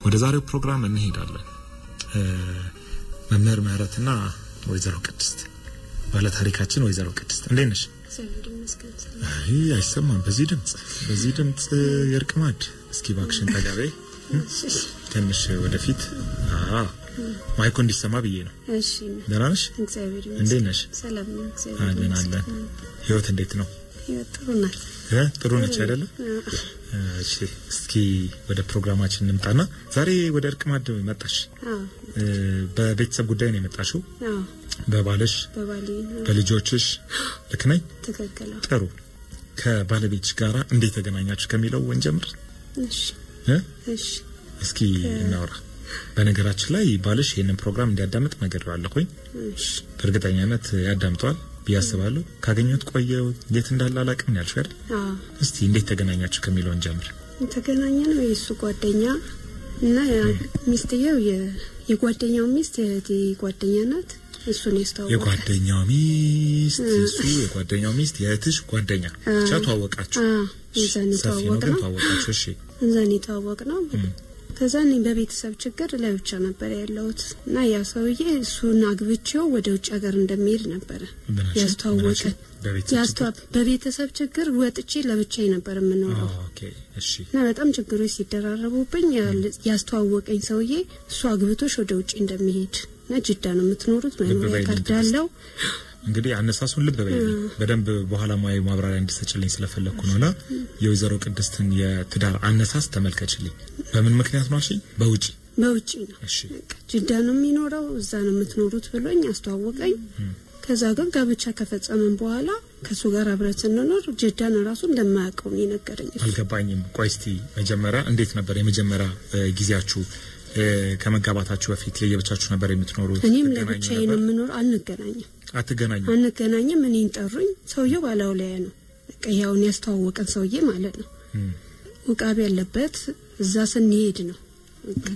ወደ ዛሬው ፕሮግራም እንሄዳለን። መምህር ምህረትና ወይዘሮ ቅድስት ባለታሪካችን ወይዘሮ ቅድስት እንዴት ነሽ? አይ አይሰማም። በዚህ ድምጽ በዚህ ድምጽ የእርቅ ማዕድ እስኪ ባክሽን ጠጋቤ ትንሽ ወደፊት ማይኮ እንዲሰማ ብዬ ነው። እሺ ደህና ነሽ? እግዚአብሔር እንዴት ነሽ? ሰላም ነው። እግዚአብሔር አለን አለን። ህይወት እንዴት ነው? ህይወት ጥሩ ናት። እ ጥሩ ነች አይደለም? እሺ እስኪ ወደ ፕሮግራማችን እንምጣና ዛሬ ወደ እርቅ ማዕድ መጣሽ። አዎ በቤተሰብ ጉዳይ ነው የመጣሽው። አዎ በባልሽ፣ በባሌ በልጆችሽ ልክ ነኝ? ትክክል። አዎ። ጥሩ። ከባለቤትሽ ጋራ እንዴት ተገናኛችሁ ከሚለው እንጀምር እሺ እ እሺ እስኪ እናውራ። በነገራችን ላይ ባልሽ ይህንን ፕሮግራም እንዲያዳምጥ ነግሬዋለሁኝ። እሺ በእርግጠኛነት ያዳምጠዋል ብዬ አስባለሁ። ካገኘሁት ቆየው የት እንዳለ አላውቅም ነው ያልሽው አይደል? አዎ እስቲ እንዴት ተገናኛችሁ ከሚለው እንጀምር። የተገናኘ ነው የእሱ ጓደኛ እና ሚስትየው የ- የጓደኛው ሚስት የእህቴ ጓደኛ ናት። እሱን ያስተዋወቀ የጓደኛው ሚስት እሱ የጓደኛው ሚስት የእህትሽ ጓደኛ ብቻ ተዋወቃችሁ። አዎ እዛን ሰፊ ነው የተዋወቅ ግን ነው ተዋወቃችሁ። እሺ እዛን የተዋወቅ ነው። ከዛ እኔ በቤተሰብ ችግር ለብቻ ነበር ያለሁት እና ያ ሰውዬ እሱን አግብቼው ወደ ውጭ ሀገር እንደሚሄድ ነበረ ምናችን? ያስተዋወቀ ምናችን? በቤተሰብ ያስተዋ- በቤተሰብ ችግር ወጥቼ ለብቻዬ ነበር የምኖረው ኦኬ እሺ እና በጣም ችግሮች ሲደራረቡብኝ ያል- ያስተዋወቀኝ ሰውዬ እሱ አግብቶሽ ወደ ውጭ እንደሚሄድ እና ጅዳ ነው የምትኖሩት መኖሪያ በይልኝ ካርድ ትዕግስት። አለው እንግዲህ አነሳሱን ልብ በይልኝ በደንብ በኋላ ሙያዊ ማብራሪያ እንዲሰጭልኝ ስለፈለግኩ ነውና የወይዘሮ ቅድስትን የትዳር አነሳስ ተመልከችልኝ። በምን ምክንያት ነው አልሽኝ? በውጪ በውጭ ነው እሺ በቃ ጅዳ ነው የሚኖረው እዛ ነው የምትኖሩት ብሎኝ አስተዋወቀኝ። ከዛ ግን ጋብቻ ከፈጸመን በኋላ ከእሱ ጋር አብረን ስንኖር ጅዳን ራሱ እንደማያውቀው ነው የነገረኝ። እሱ። አልገባኝም። ቆይ እስቲ መጀመሪያ እንዴት ነበር የመጀመሪያ እ፣ ጊዜያችሁ እ፣ ከመጋባታችሁ በፊት ለየብቻችሁ ነበር የምትኖሩት? እኔም ትገናኙ ለብቻዬ ነበር? ነው የምኖር። አንገናኝም አትገናኙ? አንገናኝም። እኔን ጠሩኝ። ሰውየው ባላውላያ ነው በቃ ያውን ያስተዋወቀን ሰውዬ ማለት ነው። እም፣ ውቃቢ ያለበት እዛ ስንሄድ ነው በቃ።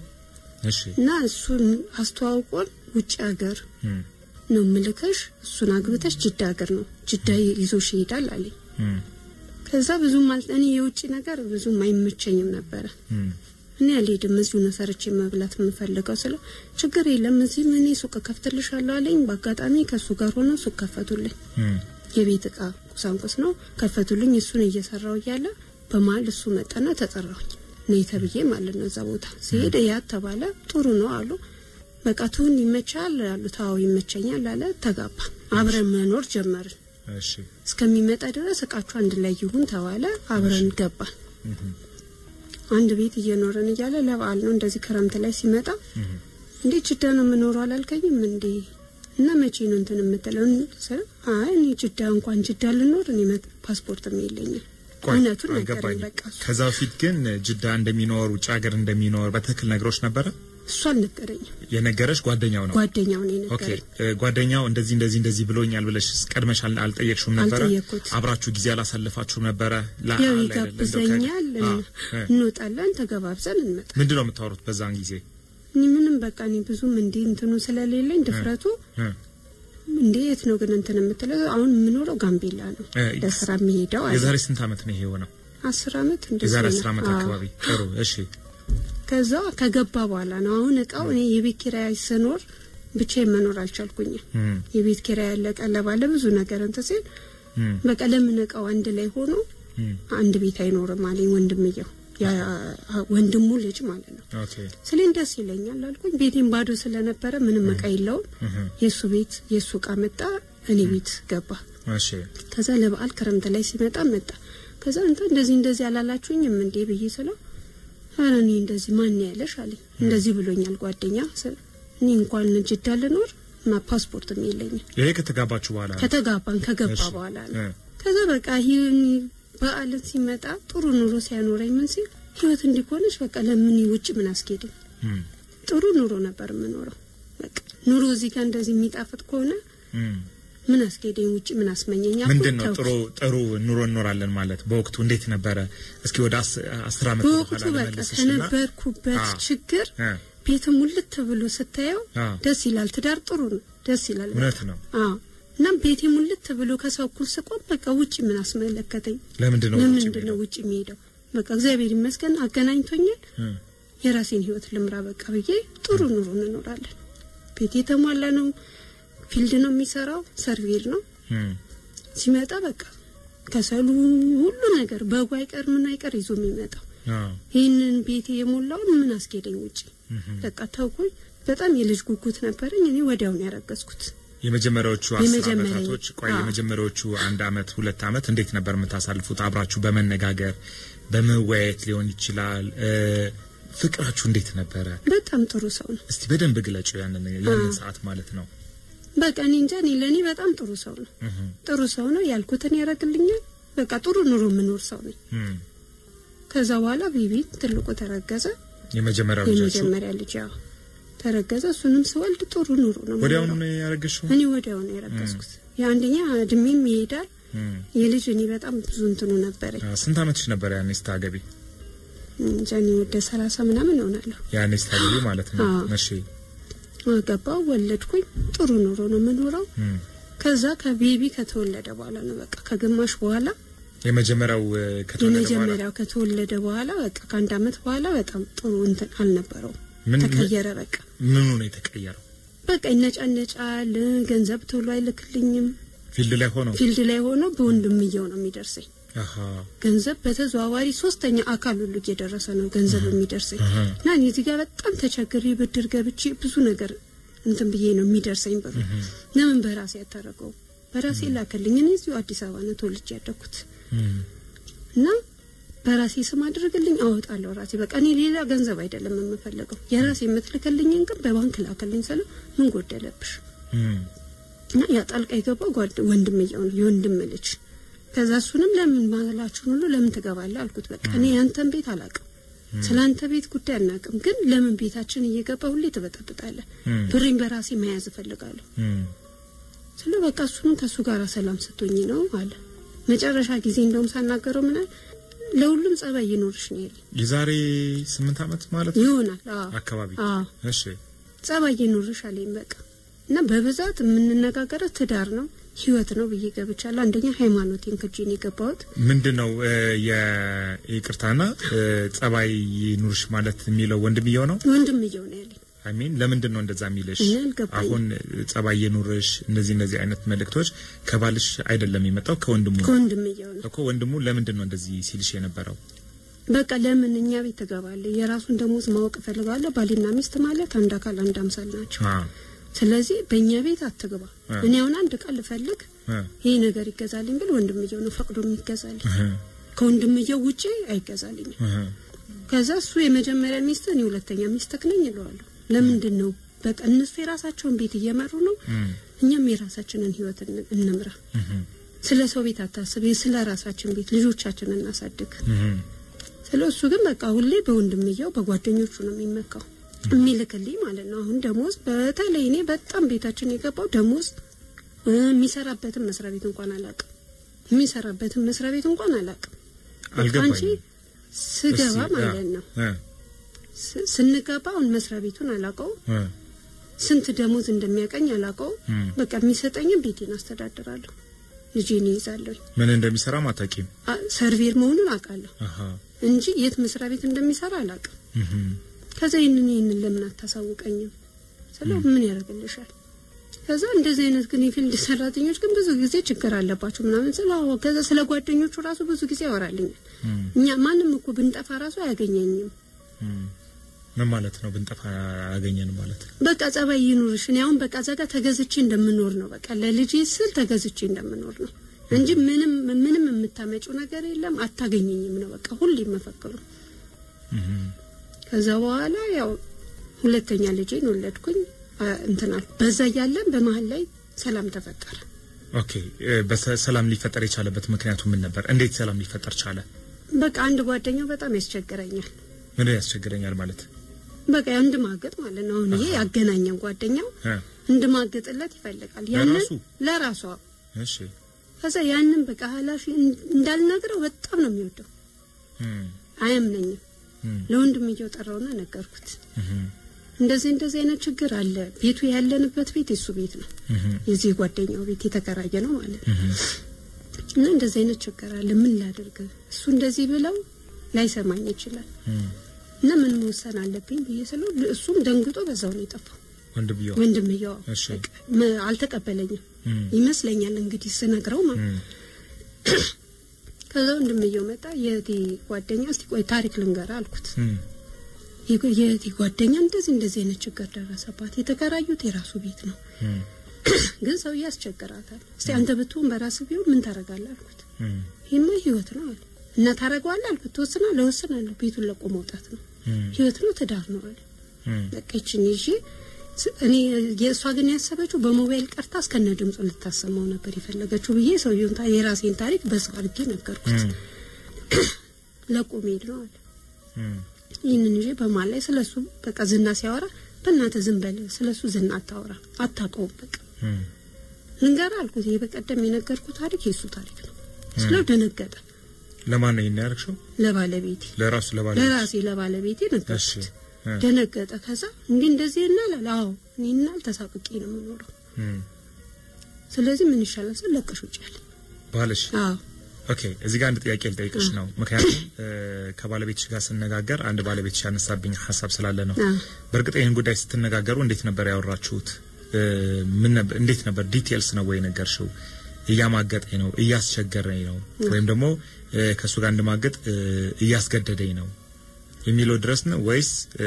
እሺ እና እሱን አስተዋውቆን ውጭ ሀገር እም፣ ነው ምልከሽ፣ እሱን አግብተሽ ጅዳ ሀገር ነው ጅዳ ይዞሽ ይሄዳል አለኝ። እም፣ ከዛ ብዙም አል እኔ የውጭ ነገር ብዙም አይመቸኝም ነበረ። እም፣ እኔ አልሄድም፣ እዚሁ ነው ሰርቼ መብላት የምፈልገው ስለው ችግር የለም እዚህ እኔ ሱቅ ከፍትልሻለሁ አለኝ። በአጋጣሚ ከእሱ ጋር ሆነው ሱቅ ከፈቱልኝ። እም፣ የቤት እቃ ቁሳቁስ ነው ከፈቱልኝ። እሱን እየሰራው እያለ በመሀል እሱ መጣና ተጠራሁኝ ነይ ተብዬ ማለት ነው። እዛ ቦታ ሲሄድ ያ ተባለ። ጥሩ ነው አሉ። በቃ ትሁን ይመቻል አሉት። አዎ ይመቸኛል አለ። ተጋባ። አብረን መኖር ጀመርን። እሺ እስከሚመጣ ድረስ እቃችሁ አንድ ላይ ይሁን ተባለ። አብረን ገባን። እም፣ አንድ ቤት እየኖረን እያለ ለበዓል ነው እንደዚህ ክረምት ላይ ሲመጣ እም፣ እንዴ ጅዳ ነው የምኖረው አላልከኝም እንዴ? እና መቼ ነው እንትን የምትለው? ስል አይ እኔ ጅዳ እንኳን ጅዳ ልኖር እኔ መ- ፓስፖርትም የለኝም። ቆይ እውነቱን ነገረኝ። አልገባኝም። በቃ እሱ ከዛ በፊት ግን ጅዳ እንደሚኖር ውጭ ሀገር እንደሚኖር በትክክል ነግሮች ነበረ? እሱ አልነገረኝም። የነገረሽ ጓደኛው ነው? ጓደኛው ነው ኦኬ የነገረኝ። እ፣ ጓደኛው እንደዚህ እንደዚህ እንደዚህ ብሎኛል ብለሽ ቀድመሽ አል- አልጠየቅሽውም ነበረ? አልጠየቅኩት። አብራችሁ ጊዜ አላሳልፋችሁም ነበረ? ላ- ያው አለ አይደለ? እንደው ከ- ይጋብዘኛል፣ አ፣ እ። እንወጣለን፣ ተገባብዘን እንመጣ። ምንድን ነው የምታወሩት በዛን ጊዜ? እኔ ምንም በቃ እኔ ብዙም እንዲህ እንትኑ ስለሌለኝ ድፍረቱ እ፣ እንዴ የት ነው ግን እንትን የምትለው? አሁን የምኖረው ጋምቤላ ነው እ፣ ለስራ የሚሄደው አለ። የዛሬ ስንት ዓመት ነው ይሄ የሆነው? አስር አመት እንደዚህ የዛሬ ነው። አስር ዓመት አዎ። አካባቢ። ጥሩ እሺ። ከዛ ከገባ በኋላ ነው አሁን እቃው እኔ የቤት ኪራይ ስኖር ብቻዬን መኖር አልቻልኩኝም። እም፣ የቤት ኪራይ ያለ ቀለብ አለ ብዙ ነገር እንትን ሲል እም፣ በቃ ለምን እቃው አንድ ላይ ሆኖ እም፣ አንድ ቤት አይኖርም አለኝ ወንድምየው ያ ወንድሙ ልጅ ማለት ነው። ኦኬ ስሌን ደስ ይለኛል አልኩኝ። ቤቴን ባዶ ስለነበረ ምንም እቃ የለውም። እህ፣ የእሱ ቤት የእሱ እቃ መጣ፣ እኔ ቤት ገባ። እሺ ከዛ ለበዓል ክረምት ላይ ሲመጣ መጣ። ከዛ እንተ እንደዚህ እንደዚህ አላላችሁኝም እንዴ ብዬ ስለው ኧረ እኔ እንደዚህ ማን ያለሽ አለኝ። እንደዚህ ብሎኛል ጓደኛ ስል እኔ እንኳን ጅዳ ልኖር እና ፓስፖርትም የለኝም ይሄ ከተጋባችሁ በኋላ ነው? ከተጋባን ከገባ እሺ። በኋላ ነው። እ፣ ከዛ በቃ ይህን በዓልን ሲመጣ ጥሩ ኑሮ ሲያኖረኝ ምን ሲል ህይወት እንዲኮነች በቃ ለምን ውጭ ምን አስኬድም እም፣ ጥሩ ኑሮ ነበር የምኖረው። በቃ ኑሮ እዚህ ጋር እንደዚህ የሚጣፍጥ ከሆነ እም። ምን አስኬደኝ ውጭ ምን አስመኘኝ አልኩኝ፣ ምንድን ነው ተውኩት። ጥሩ ጥሩ ኑሮ እኖራለን ማለት በወቅቱ እንዴት ነበረ? እስኪ ወደ አስ- አስር ዓመት በወቅቱ በኋላ በቃ ልመልስሽና ከነበርኩበት አ፣ ችግር እ፣ ቤት ሙልት ብሎ ስታየው አ፣ ደስ ይላል። ትዳር ጥሩ ነው፣ ደስ ይላል። እውነት ነው። አዎ እና ቤቴ ሙልት ብሎ ከሰው እኩል ስቆም በቃ ውጭ ምን አስመለከተኝ? ለምንድን ነው ውጭ ለምንድን ነው የሚሄደው? ውጭ የሚሄደው? በቃ እግዚአብሔር ይመስገን አገናኝቶኛል። እ፣ የራሴን ህይወት ልምራ በቃ ብዬ ጥሩ ኑሮ እንኖራለን። ቤት የተሟላ ነው። ፊልድ ነው የሚሰራው፣ ሰርቬር ነው። እም፣ ሲመጣ በቃ ከሰሉ ሁሉ ነገር በጉ አይቀር ምን አይቀር ይዞ የሚመጣው አዎ፣ ይህንን ቤቴ የሞላውን ምን አስኬደኝ ውጪ በቃ ተውኩኝ። በጣም የልጅ ጉጉት ነበረኝ። እኔ ወዲያውን ያረገዝኩት የመጀመሪያዎቹ አስር የመጀመሪያ- አመታቶች ቆይ አዎ። የመጀመሪያዎቹ አንድ አመት ሁለት አመት እንዴት ነበር የምታሳልፉት? አብራችሁ በመነጋገር በመወያየት ሊሆን ይችላል። እ፣ ፍቅራችሁ እንዴት ነበረ? በጣም ጥሩ ሰው ነው። እስቲ በደንብ ግለጩ ያንን ያንን አዎ። ሰዓት ማለት ነው። በቃ እኔ እንጃ እኔ ለእኔ በጣም ጥሩ ሰው ነው። እህ፣ ጥሩ ሰው ነው ያልኩትን ያደርግልኛል። በቃ ጥሩ ኑሮ የምኖር ሰው ነኝ። እም፣ ከዛ በኋላ ቤቢ ትልቁ ተረገዘ። የመጀመሪያው ልጃችሁ የመጀመሪያ ልጅ ያው ተረገዘ። እሱንም ስወልድ ጥሩ ኑሮ ነው ወዲያውኑ የምኖረው። ነው ያረገሽው? እኔ ወዲያው ነው ያረገዝኩት። የአንደኛ እድሜም ይሄዳል። እም፣ የልጅ እኔ በጣም ብዙ እንትኑ ነበረኝ። አ፣ ስንት አመትሽ ነበር ያኔ ስታገቢ? እንጃ እኔ ወደ ሰላሳ ምናምን እሆናለሁ። ያኔ ስታገቢ ማለት ነው። አዎ። እሺ። ገባው ወለድኩኝ። ጥሩ ኑሮ ነው የምኖረው። እም፣ ከዛ ከቤቢ ከተወለደ በኋላ ነው በቃ ከግማሽ በኋላ የመጀመሪያው እ፣ ከተወለደ በኋላ የመጀመሪያው ከተወለደ በኋላ በቃ ከአንድ አመት በኋላ በጣም ጥሩ እንትን አልነበረውም። ምን ተቀየረ በቃ ምኑ ነው የተቀየረው? በቃ ይነጫነጫል። ገንዘብ ቶሎ አይልክልኝም። ፊልድ ላይ ሆነው ፊልድ ላይ ሆኖ በወንድምየው ነው የሚደርሰኝ አሃ ገንዘብ በተዘዋዋሪ ሶስተኛ አካል ሁሉ እየደረሰ ነው ገንዘብ የሚደርሰኝ አሃ። እና እኔ እዚህ ጋር በጣም ተቸግሬ ብድር ገብቼ ብዙ ነገር እንትን ብዬ ነው የሚደርሰኝ ብሩ። ለምን በራሴ ያታረገው በራሴ ላከልኝ። እኔ እዚሁ አዲስ አበባ ነው ተወልጄ ያደኩት እም፣ እና በራሴ ስም አድርግልኝ አወጣለሁ ራሴ በቃ እኔ ሌላ ገንዘብ አይደለም የምፈልገው የራሴ የምትልክልኝን ግን በባንክ ላከልኝ ስለ ምን ጎደለብሽ እም፣ እና ያ ጣልቃ የገባው ጓድ ወንድምየው ነው የወንድም ልጅ ከዛ እሱንም ለምን ማላችሁን ሁሉ ለምን ትገባለህ አልኩት በቃ እኔ ያንተን ቤት አላውቅም ስለ አንተ ቤት ጉዳይ አናውቅም ግን ለምን ቤታችን እየገባ ሁሌ ትበጠብጣለህ እም፣ ብሬን በራሴ መያዝ እፈልጋለሁ እም፣ ስለ በቃ እሱንም ከእሱ ጋር ሰላም ስቶኝ ነው አለ መጨረሻ ጊዜ እንደውም ሳናገረው ምናል ለሁሉም ጸባይ ይኖርሽ ነው ያለኝ የዛሬ ስምንት አመት ማለት ነው ይሆናል አዎ አካባቢ አዎ እሺ ጸባይ ይኖርሽ አለኝ በቃ እና በብዛት የምንነጋገረው ትዳር ነው ህይወት ነው ብዬ ገብቻለሁ አንደኛ ሃይማኖቴን ክጄን የገባሁት ምንድን ነው እ፣ የይቅርታና እ፣ ጸባይ ኑርሽ ማለት የሚለው ወንድምየው ነው ወንድምየው ነው ያለኝ አሚን ለምንድን ነው እንደዛ የሚልሽ እኔ አልገባኝም። አሁን እ፣ ጸባይ የኑርሽ እነዚህ እነዚህ አይነት መልእክቶች ከባልሽ አይደለም የመጣው ከወንድሙ ነው ከወንድምየው ነው እኮ ወንድሙ ለምንድን ነው እንደዚህ ሲልሽ የነበረው በቃ ለምን እኛ ቤት ትገባለህ የራሱን ደሞዝ ማወቅ እፈልጋለሁ ባልና ሚስት ማለት አንድ አካል አንድ አምሳል ናቸው አ ስለዚህ በእኛ ቤት አትግባ አ። እኔ አሁን አንድ ቃል ልፈልግ እ፣ ይሄ ነገር ይገዛልኝ ብል ወንድምየው ነው ፈቅዶ የሚገዛልኝ እህ፣ ከወንድምየው ውጪ አይገዛልኝም እህ፣ ከዛ እሱ የመጀመሪያ ሚስት እኔ ሁለተኛ ሚስትህ ነኝ እለዋለሁ ለምንድን ነው በቃ እነሱ የራሳቸውን ቤት እየመሩ ነው እም፣ እኛም የራሳችንን ህይወት እን- እንምራ እህ፣ ስለ ሰው ቤት አታስብ ስለ ራሳችን ቤት ልጆቻችንን እናሳድግ እህ፣ ስለ እሱ ግን በቃ ሁሌ በወንድምየው በጓደኞቹ ነው የሚመካው የሚልክልኝ ማለት ነው። አሁን ደሞዝ በተለይ እኔ በጣም ቤታችን የገባው ደሞዝ እ፣ የሚሰራበትን መስሪያ ቤት እንኳን አላውቅም። የሚሰራበትን መስሪያ ቤት እንኳን አላውቅም። በቃ አንቺ አልገባኝም ስገባ እስቲ፣ አ፣ ማለት ነው እ፣ ስ- ስንገባ አሁን መስሪያ ቤቱን አላውቀው እ፣ ስንት ደሞዝ እንደሚያቀኝ አላውቀው። እም። በቃ የሚሰጠኝን ቤቴን አስተዳድራለሁ፣ ልጄን ይይዛለሁ። ምን እንደሚሰራም አታውቂም አ- ሰርቬር መሆኑን አውቃለሁ አሃ እንጂ የት መስሪያ ቤት እንደሚሰራ አላውቅም። እህ፣ ከዛ ይህንን ይህንን ለምን አታሳውቀኝም ስለው ምን ያደርግልሻል ከዛ እንደዚህ አይነት ግን የፊልድ ሰራተኞች ግን ብዙ ጊዜ ችግር አለባቸው ምናምን ስለ አዎ ከዛ ስለ ጓደኞቹ ራሱ ብዙ ጊዜ ያወራልኛል እም፣ እኛ ማንም እኮ ብንጠፋ ራሱ አያገኘኝም እም። ምን ማለት ነው ብንጠፋ ያገኘን ማለት ነው በቃ ጸባይ ይኑርሽ እኔ አሁን በቃ እዛ ጋር ተገዝቼ እንደምኖር ነው በቃ ለልጄ ስል ተገዝቼ እንደምኖር ነው እንጂ ምንም ምንም የምታመጪው ነገር የለም አታገኘኝም ነው በቃ ሁሌ መፈክሩ እህ፣ ከዛ በኋላ ያው ሁለተኛ ልጄን ወለድኩኝ አ- እንትን አልኩ። በዛ እያለን በመሀል ላይ ሰላም ተፈጠረ። ኦኬ እ፣ በሰላም ሊፈጠር የቻለበት ምክንያቱ ምን ነበር እንዴት ሰላም ሊፈጠር ቻለ በቃ አንድ ጓደኛው በጣም ያስቸግረኛል። ምን ያስቸግረኛል ማለት በቃ እንድማገጥ ማለት ነው። አሁን ይሄ ያገናኘን ጓደኛው እ፣ እንድማገጥለት ይፈልጋል። ያንን ለራሱ? ለራሷ እሺ ከዛ ያንን በቃ ኃላፊ እንዳልነግረው በጣም ነው የሚወደው። እም፣ አያምነኝም። እም፣ ለወንድም እየጠራውና ነገርኩት። እህ፣ እንደዚህ እንደዚህ አይነት ችግር አለ። ቤቱ ያለንበት ቤት የሱ ቤት ነው፣ እህ፣ የዚህ ጓደኛው ቤት የተከራየ ነው ማለት ነው። እህ፣ እና እንደዚህ አይነት ችግር አለ። ምን ላድርግ? እሱ እንደዚህ ብለው ላይሰማኝ ይችላል። እም፣ እና ምን መወሰን አለብኝ ብዬ ስለው እሱም ደንግጦ በዛው ነው የጠፋው። ወንድምየው ወንድምየው እሺ። በቃ መ- አልተቀበለኝም እም፣ ይመስለኛል እንግዲህ ስነግረው ማለት እም፣ ከዛ ወንድምየው መጣ። የእህቴ ጓደኛ እስቲ ቆይ ታሪክ ልንገርህ አልኩት። እም፣ የጎ- የእህቴ ጓደኛ እንደዚህ እንደዚህ አይነት ችግር ደረሰባት። የተከራዩት የራሱ ቤት ነው፣ እም፣ ግን ሰው ያስቸግራታል። እስቲ አንተ ብትሆን በራስህ ቢሆን ምን ታደርጋለህ አልኩት። እም፣ ይህማ ህይወት ነው አለ እና ታደርገዋለህ አልኩት። ትወስናለህ? እወስናለሁ። ቤቱን ለቆ መውጣት ነው፣ እም፣ ህይወት ነው፣ ትዳር ነው አለ። እም፣ በቃ ይችን ይዤ ስ- እኔ የእሷ ግን ያሰበችው በሞባይል ቀርታ እስከነ ድምፁ ልታሰማው ነበር የፈለገችው ብዬ ሰውየውን ታ- የራሴን ታሪክ በሰው አድርጌ ነገርኩት። እም፣ ለቆ መሄድ ነው አለ። እም፣ ይህንን ይዤ በማል ላይ ስለሱ በቃ ዝና ሲያወራ በእናትህ ዝም በል ስለሱ ዝና አታወራ አታውቀውም በቃ እም፣ ልንገርህ አልኩት። ይሄ በቀደም የነገርኩት ታሪክ የሱ ታሪክ ነው ስለው ደነገጠ። ለማን ነው ይሄን ያደረግሽው? ለባለቤቴ ለራሱ ለባለቤት ለራሴ ለባለቤቴ እሺ ነገርኩት። እ፣ ደነገጠ። ከዛ እንዲህ እንደዚህ እናላል። አዎ እኔ እናል ተሳቅቄ ነው የምኖረው። እም፣ ስለዚህ ምን ይሻላል ስል ለቀሽ ውጭ አለ። ባልሽ አዎ ኦኬ እዚህ ጋር አንድ ጥያቄ ልጠይቅሽ ነው። ምክንያቱም እ፣ ከባለቤትሽ ጋር ስነጋገር አንድ ባለቤትሽ ያነሳብኝ ሀሳብ ስላለ ነው። አዎ በእርግጥ ይህን ጉዳይ ስትነጋገሩ እንዴት ነበር ያወራችሁት? እ፣ ምን ነበር እንዴት ነበር ዲቴልስ ነው ወይ ነገርሽው? እያማገጠኝ ነው፣ እያስቸገረኝ ነው፣ ወይም ደግሞ እ፣ ከእሱ ጋር እንድማገጥ እ፣ እያስገደደኝ ነው የሚለው ድረስ ነው ወይስ እ፣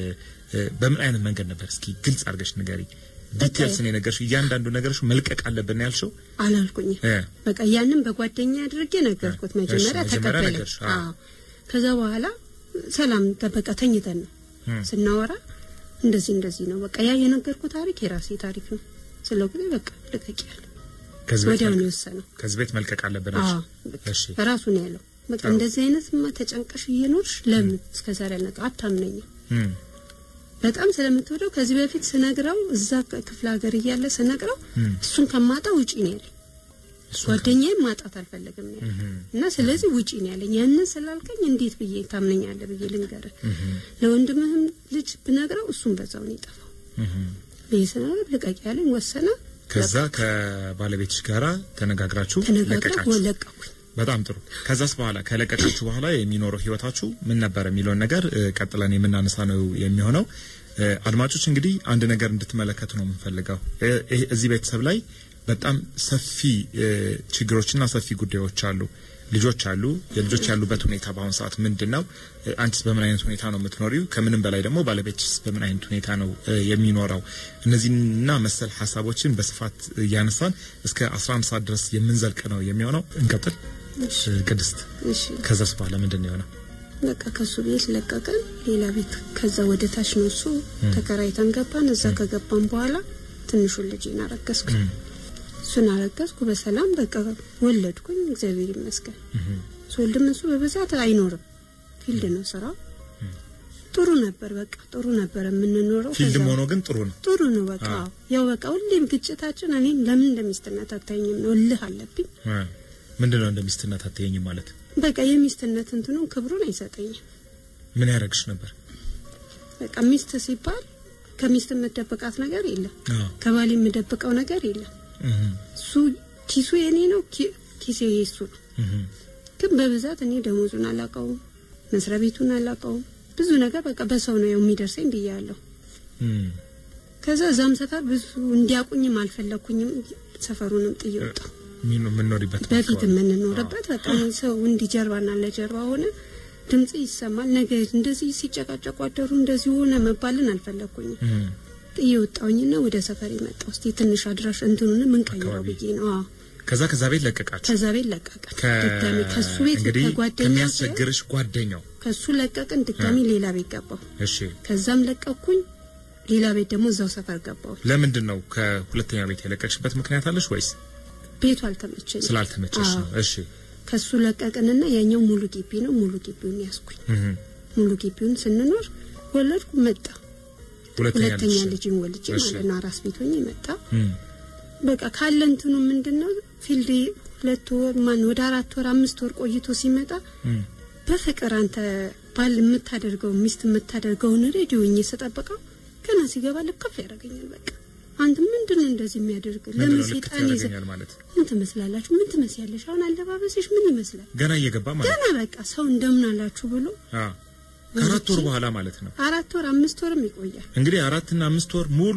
እ፣ በምን አይነት መንገድ ነበር? እስኪ ግልጽ አድርገሽ ንገሪ። ዲቴልስ ነው የነገርሽው። እያንዳንዱ ነገርሽ መልቀቅ አለብን ነው ያልሽው? አላልኩኝ። እ፣ በቃ ያንን በጓደኛ አድርጌ ነገርኩት። እሺ፣ መጀመሪያ መጀመሪያ ተቀበለኝ። ነገርሽ፣ አዎ። አዎ ከዛ በኋላ ሰላም ጠበቃ ተኝተን ነው እም፣ ስናወራ እንደዚህ እንደዚህ ነው በቃ ያ የነገርኩት ታሪክ የራሴ ታሪክ ነው ስለው ጊዜ በቃ ልቀቅ ያለ ከዚህ ቤት ወዲያው ነው መልቀቅ- የወሰነው። ከዚህ ቤት መልቀቅ አለብን አዎ አልሽ? በቃ እሺ ራሱ ነው ያለው። በቃ ጥሩ። እንደዚህ አይነትማ ተጨንቀሽ እየኖርሽ ለምን እስከዛሬ አልነቃ አታምነኝም። እም፣ በጣም ስለምትወደው ከዚህ በፊት ስነግረው እዛ ክፍለ ሀገር እያለ ስነግረው እም፣ እሱን ከማጣ ውጪ ነው ያለኝ። እሱ ጓደኛዬም ማጣት አልፈለግም ነው ያለኝ እም፣ እና ስለዚህ ውጪ ነው ያለኝ። ያንን ስላልከኝ እንዴት ብዬ ታምነኛለህ ብዬ ልንገርህ። እም፣ ለወንድምህም ልጅ ብነግረው እሱም በዛው ነው የጠፋው። እም። ብዬ ስነግረው ልቀቂ ያለኝ ወሰነ። ከዛ ከባለቤትሽ ጋራ ተነጋግራችሁ ተነጋግረን ለቀቃችሁ። ለቀኩኝ። በጣም ጥሩ። ከዛስ በኋላ ከለቀቃችሁ በኋላ የሚኖረው ህይወታችሁ ምን ነበር የሚለውን ነገር እ፣ ቀጥለን የምናነሳ ነው የሚሆነው። እ፣ አድማጮች እንግዲህ አንድ ነገር እንድትመለከቱ ነው የምንፈልገው። እ፣ ይሄ- እዚህ ቤተሰብ ላይ በጣም ሰፊ እ፣ ችግሮችና ሰፊ ጉዳዮች አሉ። ልጆች አሉ። የልጆች ያሉበት ሁኔታ በአሁኑ ሰዓት ምንድን ነው? እ፣ አንቺስ በምን አይነት ሁኔታ ነው የምትኖሪው? ከምንም በላይ ደግሞ ባለቤትስ በምን አይነት ሁኔታ ነው እ፣ የሚኖረው? እነዚህና መሰል ሀሳቦችን በስፋት እያነሳን እስከ 11 ሰዓት ድረስ የምንዘልቅ ነው የሚሆነው። እንቀጥል። እሺ ቅድስት እሺ ከዛስ በኋላ ምንድን ነው የሆነው? በቃ ከሱ ቤት ለቀቀን። ሌላ ቤት ከዛ ወደ ታች ነው እሱ ተከራይተን ገባን። እዛ ከገባን በኋላ ትንሹን ልጄን አረገዝኩኝ። እም፣ እሱን አረገዝኩ በሰላም በቃ ወለድኩኝ። እግዚአብሔር ይመስገን። እም፣ ስወልድም እሱ በብዛት አይኖርም፣ ፊልድ ነው ስራው። ጥሩ ነበር፣ በቃ ጥሩ ነበር የምንኖረው። ፊልድም ከዛ- ሆኖ ግን ጥሩ ነው። ጥሩ ነው በቃ አዎ። ያው በቃ ሁሌም ግጭታችን እኔም ለምን እንደሚስትነት አታየኝም ነው እልህ አለብኝ። እ፣ ምንድን ነው እንደ ሚስትነት አትየኝም ማለት በቃ የሚስትነት እንትኑን ክብሩን አይሰጠኝም። ምን ያደረግሽ ነበር? በቃ ሚስት ሲባል ከሚስት የምደበቃት ነገር የለም፣ አዎ። ከባል የምደብቀው ነገር የለም። እም፣ እሱ ኪሱ የኔ ነው፣ ኪ- ኪሴ የሱ ነው። እም፣ ግን በብዛት እኔ ደሞዙን አላውቀውም፣ መስሪያ ቤቱን አላውቀውም። ብዙ ነገር በቃ በሰው ነው የሚደርሰኝ ብያለሁ። እም። ከዛ እዛም ሰፈር ብዙ እንዲያውቁኝም አልፈለኩኝም። ሰፈሩንም ጥዬ ወጣሁ። ሚኑ- የምንኖሪበት በፊት አካባቢ። የምንኖርበት በቃ ሰው እንዲህ ጀርባና ለጀርባ ሆነ ድምጽ ይሰማል። ነገ እንደዚህ ሲጨቃጨቁ አደሩ እንደዚህ ሆነ መባልን አልፈለኩኝም። እም፣ ጥዬ ወጣሁኝና ወደ ሰፈር መጣሁ። እስቲ ትንሽ አድራሽ እንትኑን ምን ቀይረው አካባቢ። ብዬ ነው። አዎ ከዛ ከዛ ቤት ለቀቃችሁ። ከዛ ቤት ለቀቀን። ከ- ድጋሚ ከሱ ቤት እንግዲህ ከጓደኛ ከሚያስቸግርሽ ጓደኛው ከሱ ለቀቅን። ድጋሚ ሌላ ቤት ገባሁ። እሺ፣ ከዛም ለቀኩኝ። ሌላ ቤት ደግሞ እዛው ሰፈር ገባሁ። ለምንድን ነው ከሁለተኛ ቤት የለቀቅሽበት ምክንያት አለሽ ወይስ ቤቱ አልተመቸኝም። ስላልተመቸሽ አዎ። ነው? እሺ፣ ከሱ ለቀቅንና ያኛው ሙሉ ግቢ ነው። ሙሉ ግቢውን ያዝኩኝ። እም፣ ሙሉ ግቢውን ስንኖር ወለድኩ። መጣ ሁለተኛ ሁለተኛ ልጅ ልጅን ወልጄ እሺ። ማለት ነው። አራስ ቤት ሆኜ መጣ። እም፣ በቃ ካለ እንትኑ ምንድነው ፊልድ ሁለት ወር ማን ወደ አራት ወር አምስት ወር ቆይቶ ሲመጣ እም፣ በፍቅር አንተ ባል የምታደርገው ሚስት የምታደርገውን ሬዲዮ እኝ ስጠብቀው ገና ሲገባ ልከፍ ያደርገኛል። በቃ አንተ ምንድነው እንደዚህ የሚያደርግ ምንድን ለምን ነው ልክት ሴጣን ይዘ ያደርገኛል ማለት ምን ትመስላላችሁ? ምን ትመስያለሽ? አሁን አለባበስሽ ምን ይመስላል? ገና እየገባ ማለት ገና በቃ ሰው እንደምን አላችሁ ብሎ አ ከአራት ወር በኋላ ማለት ነው። አራት ወር አምስት ወርም ይቆያል። እንግዲህ አራትና አምስት ወር ሙሉ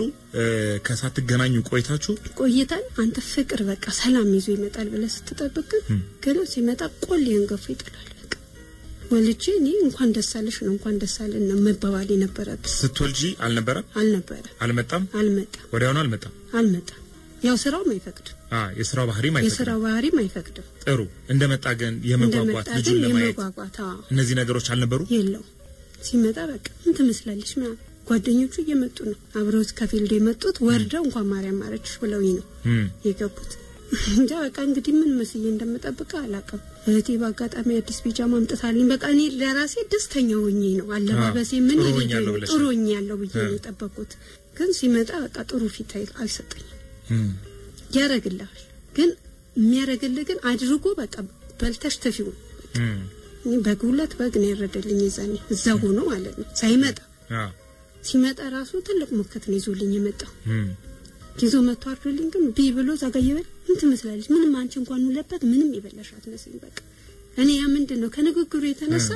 ከሳትገናኙ ቆይታችሁ ቆይተን አንተ ፍቅር በቃ ሰላም ይዞ ይመጣል ብለህ ስትጠብቅ ግን ገና ሲመጣ ቆሌን ገፎ ይጥላል። በቃ ወልጄ እኔ እንኳን ደስ አለሽ ነው እንኳን ደስ አለን ነው መባባል የነበረብን። ስትወልጂ አልነበረም አልነበረ አልመጣም አልመጣም ወዲያውኑ አልመጣም። አልመጣም። ያው ስራውም አይፈቅድም፣ አ የስራው ባህሪም አይፈቅድም። የስራው ባህሪም አይፈቅድም። ጥሩ እንደመጣ ግን የመጓጓት እንደመጣ ልጁን ግን ለማየት የመጓጓት አዎ እነዚህ ነገሮች አልነበሩ። የለው ሲመጣ በቃ ምን ትመስላለች ምናምን ጓደኞቹ እየመጡ ነው አብረውት ከፊልድ የመጡት ወርደው እንኳን ማርያም ማረችሽ ብለውኝ ነው እም የገቡት እንጃ በቃ እንግዲህ ምን መስዬ እንደምጠብቀው አላውቅም። እህቴ በአጋጣሚ አዲስ ቢጃማ አምጥታልኝ በቃ እኔ ለራሴ ደስተኛ ሆኜ ነው አለባበሴ ምን ጥሩ ልጄ ሆኛለሁ ነው ብለሽ ጥሩ ነው። ሆኛለሁ ብዬ ነው የጠበቅኩት። ግን ሲመጣ በቃ ጥሩ ፊት አይ- አልሰጠኝም። እም ያረግልሃል ግን የሚያረግልህ ግን አድርጎ በቃ በልተሽ ትፊው እም እኔ በግ ሁለት በግ ነው ያረደልኝ የዛኔ እዛ ሆኖ ማለት ነው ሳይመጣ አ ሲመጣ ራሱ ትልቅ ሞከት ነው ይዞልኝ የመጣው እም ይዞ መጥቶ አርዶልኝ ግን ቢ ብሎ ዛጋ እየበላ ምን ትመስላለች ምንም አንቺ እንኳን ሁለበት ምንም የበላሽ አትመስይም በቃ እኔ ያ ምንድን ነው ከንግግሩ የተነሳ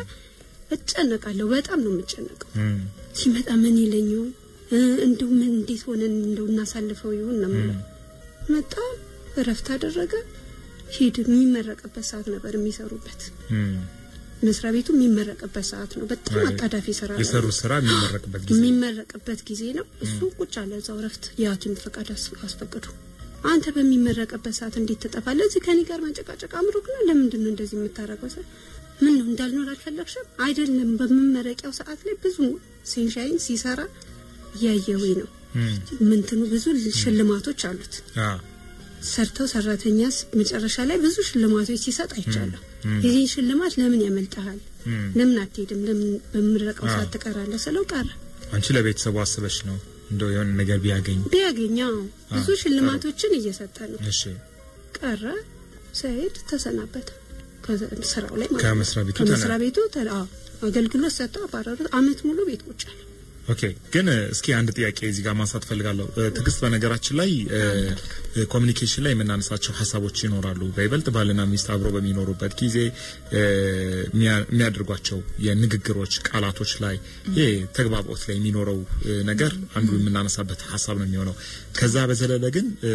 እጨነቃለሁ በጣም ነው የምጨነቀው እም ሲመጣ ምን ይለኝ ይሆን እ፣ እንደው ምን እንዴት ሆነን እንደው እናሳልፈው ይሆን ነው የምለው መጣ እረፍት አደረገ ሂድ የሚመረቅበት ሰዓት ነበር የሚሰሩበት እም መስሪያ ቤቱ የሚመረቅበት ሰዓት ነው በጣም አጣዳፊ ስራ ነው የሰሩት ስራ የሚመረቅበት ጊዜ የሚመረቅበት ጊዜ ነው። እሱ ቁጭ አለ እዛው እረፍት የሐኪም ፈቃድ አስ- አስፈቅዱ። አንተ በሚመረቅበት ሰዓት እንዴት ትጠፋለህ? እዚህ ከኔ ጋር መንጨቃጨቅ አምሮክ ነው? ለምንድን ነው እንደዚህ የምታረገው? ስል ምን ነው እንዳልኖር አልፈለግሽም? አይደለም በመመረቂያው ሰዓት ላይ ብዙ ሴንሻይን ሲሰራ እያየሁኝ ነው። እም ምንትኑ ብዙ ሽልማቶች አሉት። አ ሰርተው ሰራተኛ ስ- መጨረሻ ላይ ብዙ ሽልማቶች ሲሰጥ አይቻለሁ። የዚህ ሽልማት ለምን ያመልጠሃል? እም ለምን አትሄድም? ለምን በምረቀው አዎ። ሰዓት ትቀራለህ? ስለው ቀረ አንቺ ለቤተሰቡ አስበሽ ነው እንደው የሆነ ነገር ቢያገኝ ቢያገኘው ብዙ አዎ፣ ሽልማቶችን እየሰጠ ነው። እሺ ቀረ ሰይድ ተሰናበተ ከዛ- ስራው ላይ ማለት ነው። ከመስሪያ ቤቱ ከመስሪያ ተና- ቤቱ ተ- አዎ፣ አገልግሎት ሰጠው አባረሩት። አመት ሙሉ ቤት ቁጭ አለ። ኦኬ ግን እ፣ እስኪ አንድ ጥያቄ እዚህ ጋር ማንሳት ፈልጋለሁ። እ፣ ትዕግስት፣ በነገራችን ላይ እ፣ እ፣ ኮሚኒኬሽን ላይ የምናነሳቸው ሀሳቦች ይኖራሉ። በይበልጥ ባልና ሚስት አብሮ በሚኖሩበት ጊዜ እ፣ የሚያ- የሚያደርጓቸው የንግግሮች ቃላቶች ላይ ይሄ ተግባቦት ላይ የሚኖረው እ፣ ነገር አንዱ የምናነሳበት ሀሳብ ነው የሚሆነው። ከዛ በዘለለ ግን እ፣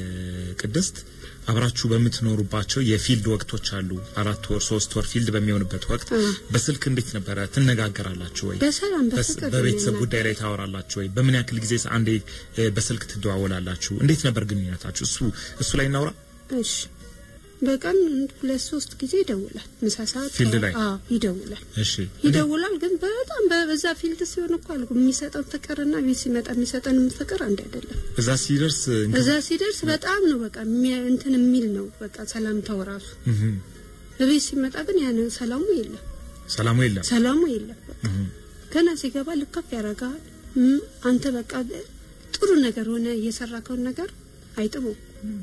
ቅድስት አብራችሁ በምትኖሩባቸው የፊልድ ወቅቶች አሉ። አራት ወር ሶስት ወር ፊልድ በሚሆንበት ወቅት አ። በስልክ እንዴት ነበረ? ትነጋገራላችሁ ወይ? በሰላም በስ- በፍቅር በቤተሰብ ነው ጉዳይ ላይ ታወራላችሁ ወይ? በምን ያክል ጊዜ አንዴ እ፣ በስልክ ትደዋወላላችሁ? እንዴት ነበር ግንኙነታችሁ? እሱ እሱ ላይ እናውራ። እሺ በቀን ሁለት ሶስት ጊዜ ይደውላል። ምሳ ሰዓት ፊልድ ላይ? አዎ ይደውላል እሺ ይደውላል። ግን በጣም በዛ ፊልድ ሲሆን እኮ አልኩ የሚሰጠን ፍቅርና ቤት ሲመጣ የሚሰጠን ፍቅር አንድ አይደለም። እዛ ሲደርስ እንግዲህ እዛ ሲደርስ በጣም ነው በቃ የሚያ- እንትን የሚል ነው በቃ ሰላምታው ራሱ። እህም፣ በቤት ሲመጣ ግን ያን ሰላሙ የለም፣ ሰላሙ የለም። ሰላሙ የለም። በቃ እህም፣ ገና ሲገባ ልከፍ ያደርጋል። እም፣ አንተ በቃ ጥሩ ነገር ሆነ እየሰራከውን ነገር አይጥሙም።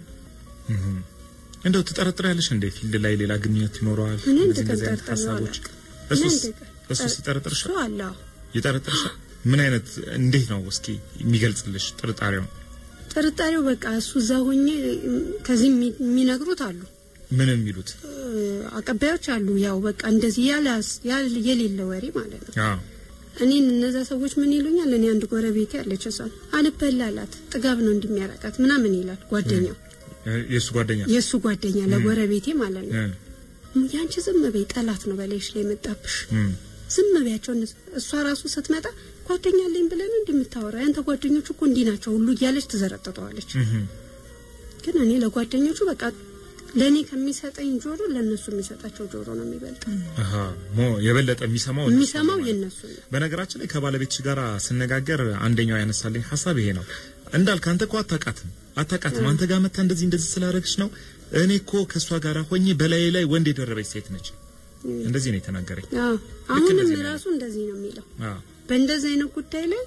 እህም። እንደው ትጠረጥሪያለሽ እንዴ ፊልድ ላይ ሌላ ግንኙነት ይኖረዋል? እኔ እንደዚህ እንደዚህ አይነት እንደተጠርጠር ነው ሀሳቦች አላውቅም። እሱስ እኔ እንደጠ- እሱስ ይጠረጥርሻል? እሱ አለ አዎ። ይጠረጥርሻል? ምን አይነት እንዴት ነው እስኪ የሚገልጽልሽ ጥርጣሬው? ጥርጣሬው በቃ እሱ እዛ ሆኜ እም፣ ከዚህ የሚ- የሚነግሩት አሉ ምን የሚሉት? እ፣ አቀባዮች አሉ። ያው በቃ እንደዚህ ያለ ያለ የሌለ ወሬ ማለት ነው። አዎ እኔን እነዛ ሰዎች ምን ይሉኛል? እኔ አንድ ጎረቤቴ ያለች እሷን አልበላላት ጥጋብ ነው እንደሚያረቃት ምናምን ይላል ጓደኛው፣ እ፣ የእሱ ጓደኛ የእሱ ጓደኛ ለጎረቤቴ ማለት ነው። እ፣ ያንቺ ዝም በይ ጠላት ነው በላይሽ ላይ የመጣብሽ እም፣ ዝም በያቸው። እነሱ እሷ ራሱ ስትመጣ ጓደኛ አለኝ ብለን እንዲህ የምታወራ ያንተ ጓደኞቹ እኮ እንዲህ ናቸው ሁሉ እያለች ትዘረጥጠዋለች። እህም፣ ግን እኔ ለጓደኞቹ በቃ ለእኔ ከሚሰጠኝ ጆሮ ለእነሱ የሚሰጣቸው ጆሮ ነው የሚበልጠው። አሃ ሞ የበለጠ የሚሰማው እነሱ የሚሰማው ነው ማለት ነው። የእነሱ ነው። በነገራችን ላይ ከባለቤትሽ ጋር ስነጋገር አንደኛው ያነሳልኝ ሀሳብ ይሄ ነው። እንዳልክ አንተ እኮ አታውቃትም አታውቃትም አንተ ጋር መታ እንደዚህ እንደዚህ ስላደረግሽ ነው። እኔ እኮ ከእሷ ጋር ሆኜ በላዬ ላይ ወንድ የደረበች ሴት ነች። እንደዚህ ነው የተናገረኝ። አዎ አሁንም እንደዚህ ነው ራሱ እንደዚህ ነው የሚለው። አዎ በእንደዚህ አይነት ጉዳይ ላይ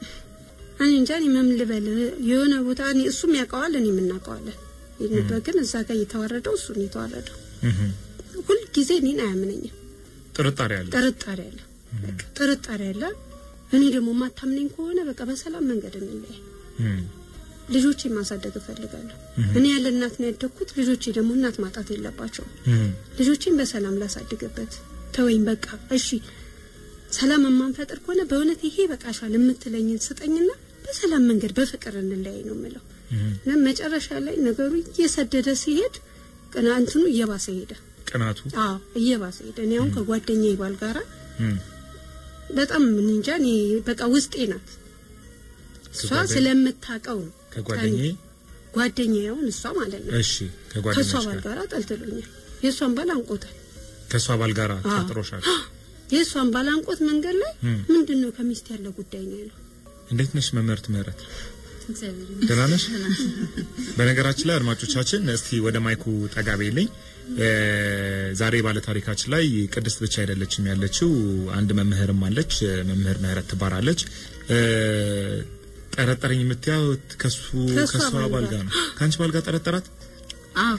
እኔ እንጃ እኔ ምን ልበል። የሆነ ቦታ እኔ እሱም ያውቀዋል እኔም እናውቀዋለን። ይህንበት ግን እዛ ጋር እየተዋረደው እሱ ነው የተዋረደው። እህም፣ ሁልጊዜ እኔን አያምነኝም። ጥርጣሬ አለ። ጥርጣሬ አለ፣ በቃ ጥርጣሬ አለ። እኔ ደግሞ የማታምነኝ ከሆነ በቃ በሰላም መንገድ እንለያይ። እም፣ ልጆቼ ማሳደግ እፈልጋለሁ። እኔ ያለ እናት ነው ያደግኩት። ልጆቼ ደግሞ እናት ማጣት የለባቸውም። እም፣ ልጆቼን በሰላም ላሳድግበት ተወኝ። በቃ እሺ ሰላም የማንፈጥር ከሆነ በእውነት ይሄ በቃሻል የምትለኝን ስጠኝና በሰላም መንገድ በፍቅር እንለያይ ነው የምለው። እና መጨረሻ ላይ ነገሩ እየሰደደ ሲሄድ ቅናንትኑ እየባሰ ሄደ። ቅናቱ አዎ እየባሰ ሄደ። እኔ አሁን ከጓደኛዬ ባል ጋራ እም፣ በጣም እኔ እንጃ እኔ በቃ ውስጤ ናት እሷ ከጓደኛ- ስለምታውቀው ነው ከጓደኛዬ ጓደኛዬ አሁን እሷ ማለት ነው እሺ ከእሷ ከጓደኛሽ ባል ጋር ጋራ ጠልጥሎኛል። የእሷን ባል አንቆታል። ከእሷ ባል ጋር አዎ። ጠርጥሮሻል። የእሷን ባል አንቆት መንገድ ላይ እም። ምንድን ነው ከሚስት ያለው ጉዳይ ነው ያለው። እንዴት ነሽ መምህርት ምህረት? እግዚአብሔር ደህና ነሽ? በነገራችን ላይ አድማጮቻችን እስቲ ወደ ማይኩ ጠጋ በይልኝ። እ፣ ዛሬ ባለ ታሪካችን ላይ ቅድስት ብቻ አይደለችም ያለችው፣ አንድ መምህርም አለች። መምህር ምህረት ትባላለች። እ፣ ጠረጠረኝ የምትያው ከሱ ከእሷ ከሷ ባል ባል ጋር። ጋር ነው። ከአንቺ ባል ጋር ጠረጠራት? አዎ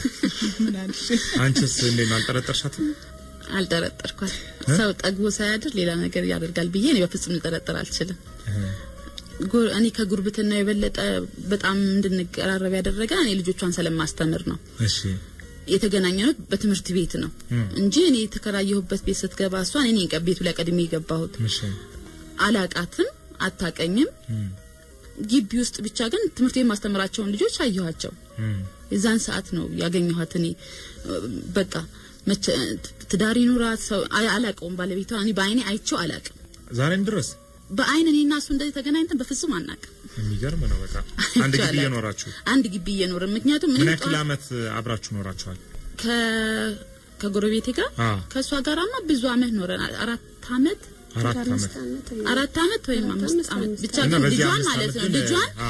አንቺስ እንዴት ነው አልጠረጠርሻትም? አልጠረጠርኳት። ሰው ጠግቦ ሳያድር ሌላ ነገር ያደርጋል ብዬ እኔ በፍጹም ልጠረጠር አልችልም። ጉር- እኔ ከጉርብትና የበለጠ በጣም እንድንቀራረብ ያደረገ እኔ ልጆቿን ስለማስተምር ነው። እሺ የተገናኘነው በትምህርት ቤት ነው እም። እንጂ እኔ የተከራየሁበት ቤት ስትገባ እሷን እኔ ቀ- ቤቱ ላይ ቀድሜ የገባሁት እሺ አላቃትም፣ አታቀኝም። እም፣ ግቢ ውስጥ ብቻ ግን ትምህርት ቤት ማስተምራቸውን ልጆች አየኋቸው። እም፣ የዛን ሰዓት ነው ያገኘኋት። እኔ በቃ መቼ ትዳር ይኑራት ሰው አይ- አላውቀውም። ባለቤቷ እኔ በአይኔ አይቼው አላውቅም። ዛሬም ድረስ በአይን እኔና እሱ እንደዚህ ተገናኝተን በፍጹም አናውቅም። የሚገርም ነው። በቃ አንድ ግቢ አላውቅም። እየኖራችሁ አንድ ግቢ እየኖርን ምክንያቱም ምን እኔ ያክል ጠዋት አመት አብራችሁ ኖራችኋል? ከ ከጎረቤቴ ጋር አ ከእሷ ጋራማ ብዙ አመት ኖረናል። አራት አመት አራት አምስት አመት ዓመት አራት አመት ወይም አራት አምስት አምስት አመት አምስት ብቻ እና ግን በዚህ ልጇን አምስት ማለት አመት ነው ግን ልጇን አ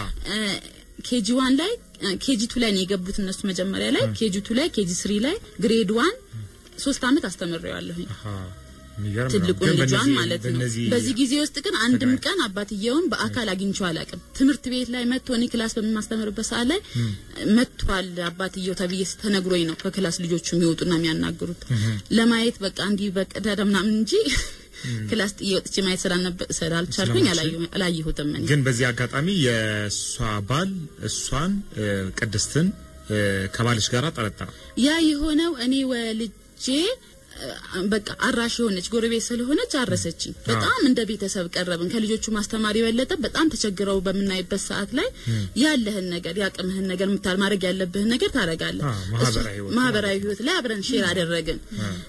ኬጂ ዋን ላይ ኬጂ ቱ ላይ ነው የገቡት እነሱ መጀመሪያ ላይ ኬጂ ቱ ላይ ኬጂ ስሪ ላይ ግሬድ ዋን ሶስት አመት አስተምሬዋለሁኝ አሃ የሚገርም ነው። ትልቁን ግን ልጇን በእነዚህ- ማለት ነው። በእነዚህ በዚህ ጊዜ ውስጥ ግን አንድም ተገናኝ- ቀን አባትየውን በአካል አግኝቼው አላውቅም። ትምህርት ቤት ላይ መጥቶ እኔ ክላስ በማስተምርበት ሰዓት ላይ መጥቷል አባትየው ተብዬ ተነግሮኝ ነው ከክላስ ልጆቹ የሚወጡና የሚያናግሩት ለማየት በቃ እንዲህ በቀዳዳ ምናምን እንጂ ክላስ ጥዬ ወጥቼ ማየት ስላልነበ- ስላልቻልኩኝ አላየሁ- አላየሁትም እኔ ግን በዚህ አጋጣሚ የእሷ ባል እሷን እ፣ ቅድስትን እ፣ ከባልሽ ጋር ጠረጠረ። ያ የሆነው እኔ ወልጄ እ፣ በቃ አራሽ የሆነች ጎረቤት ስለሆነች አረሰችኝ። በጣም እንደ ቤተሰብ ቀረብን። ከልጆቹ ማስተማር የበለጠ በጣም ተቸግረው በምናይበት ሰዓት ላይ ያለህን ነገር ያቅምህን ነገር ምታል ማድረግ ያለብህን ነገር ታደርጋለህ። አዎ፣ ማህበራዊ እሱ- ህይወት ማህበራዊ ህይወት ላይ አብረን ሼር አደረግን።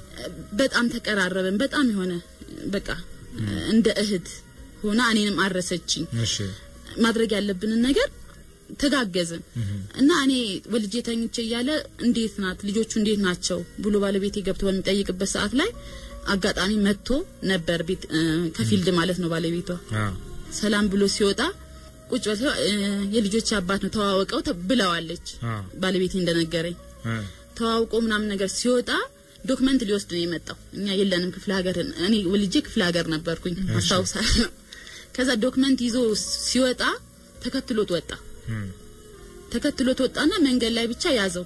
በጣም ተቀራረብን። በጣም የሆነ በቃ እንደ እህት ሆና እኔንም አረሰችኝ። እሺ ማድረግ ያለብንን ነገር ተጋገዝን እና እኔ ወልጄ ተኝቼ እያለ እንዴት ናት ልጆቹ እንዴት ናቸው ብሎ ባለቤቴ ገብቶ በሚጠይቅበት ሰዓት ላይ አጋጣሚ መጥቶ ነበር ቤት እ፣ ከፊልድ ማለት ነው ባለቤቷ አ ሰላም ብሎ ሲወጣ ቁጭ ብለው እ፣ የልጆች አባት ነው ተዋወቀው ተ- ብለዋለች አ ባለቤቴ እንደነገረኝ አ ተዋውቆ ምናምን ነገር ሲወጣ ዶክመንት ሊወስድ ነው የመጣው። እኛ የለንም ክፍለ ሀገር፣ እኔ ወልጄ ክፍለ ሀገር ነበርኩኝ አስታውሳለሁ። ከዛ ዶክመንት ይዞ ሲወጣ ተከትሎት ወጣ። እም፣ ተከትሎት ወጣና መንገድ ላይ ብቻ ያዘው።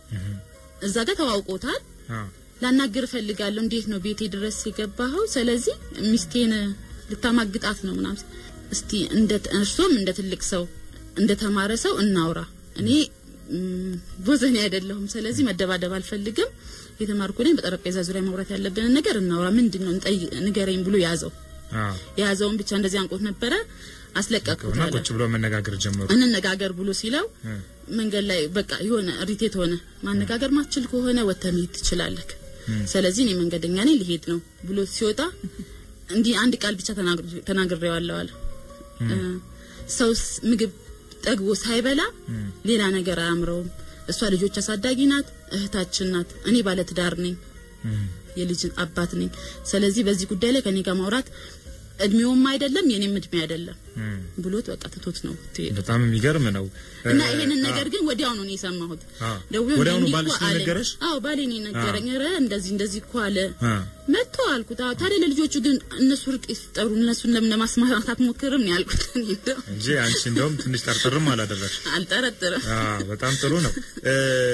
እዛ ጋር ተዋውቆታል። አ ላናግር እፈልጋለሁ፣ እንዴት ነው ቤቴ ድረስ የገባኸው? ስለዚህ ሚስቴን ልታማግጣት ነው ምናምን። እስቲ እንደ እርሶም እንደ ትልቅ ሰው እንደ ተማረ ሰው እናውራ። እኔ ም፣ ቦዘኔ አይደለሁም። ስለዚህ መደባደብ አልፈልግም። የተማርኩ ነኝ። በጠረጴዛ ዙሪያ ማውራት ያለብንን ነገር እናውራ። ምንድን ነው እንጠይ- ንገረኝ ብሎ ያዘው። አ የያዘውን ብቻ እንደዚህ አንቆት ነበረ። አስለቀቅኩት እና አለ። ቁጭ ብሎ መነጋገር ጀመሩ። እንነጋገር ብሎ ሲለው እ፣ መንገድ ላይ በቃ የሆነ ሪቴት ሆነ። ማነጋገር ማችል ከሆነ ወጥተህ መሄድ ትችላለህ። ስለዚህ እኔ መንገደኛ ነኝ ሊሄድ ነው ብሎ ሲወጣ እንዲህ አንድ ቃል ብቻ ተናግሬ- ተናግሬዋለሁ አለ። እ፣ ሰው ስ- ምግብ ጠግቦ ሳይበላ ሌላ ነገር አያምረውም። እሷ ልጆች አሳዳጊ ናት፣ እህታችን ናት። እኔ ባለ ትዳር ነኝ፣ እም፣ የልጅ አባት ነኝ። ስለዚህ በዚህ ጉዳይ ላይ ከኔ ጋር ማውራት እድሜውም አይደለም የኔም እድሜ አይደለም እም። ብሎት በቃ ትቶት ነው ትሄድ በጣም የሚገርም ነው። እና እ፣ ይሄንን አ፣ ነገር ግን ወዲያውኑ ነው የሰማሁት። አ፣ ደውሎ ወዲያውኑ እንዲህ ባልሽ እኮ ነው አለኝ። የነገረሽ? አዎ ባሌ ነው የነገረኝ። ኧረ እንደዚህ እንደዚህ እኮ አለ አ፣ መጥቶ አልኩት። አዎ ታዲያ ለልጆቹ ግን እነሱ እርቅ ይፍጠሩ እነሱን ለምን ለማስማማት አትሞክርም ነው ያልኩት። እኔ እንደው እንጂ አንቺ እንደውም ትንሽ ጠርጥርም አላደረግሽ። አልጠረጥርም። አ፣ በጣም ጥሩ ነው። እ፣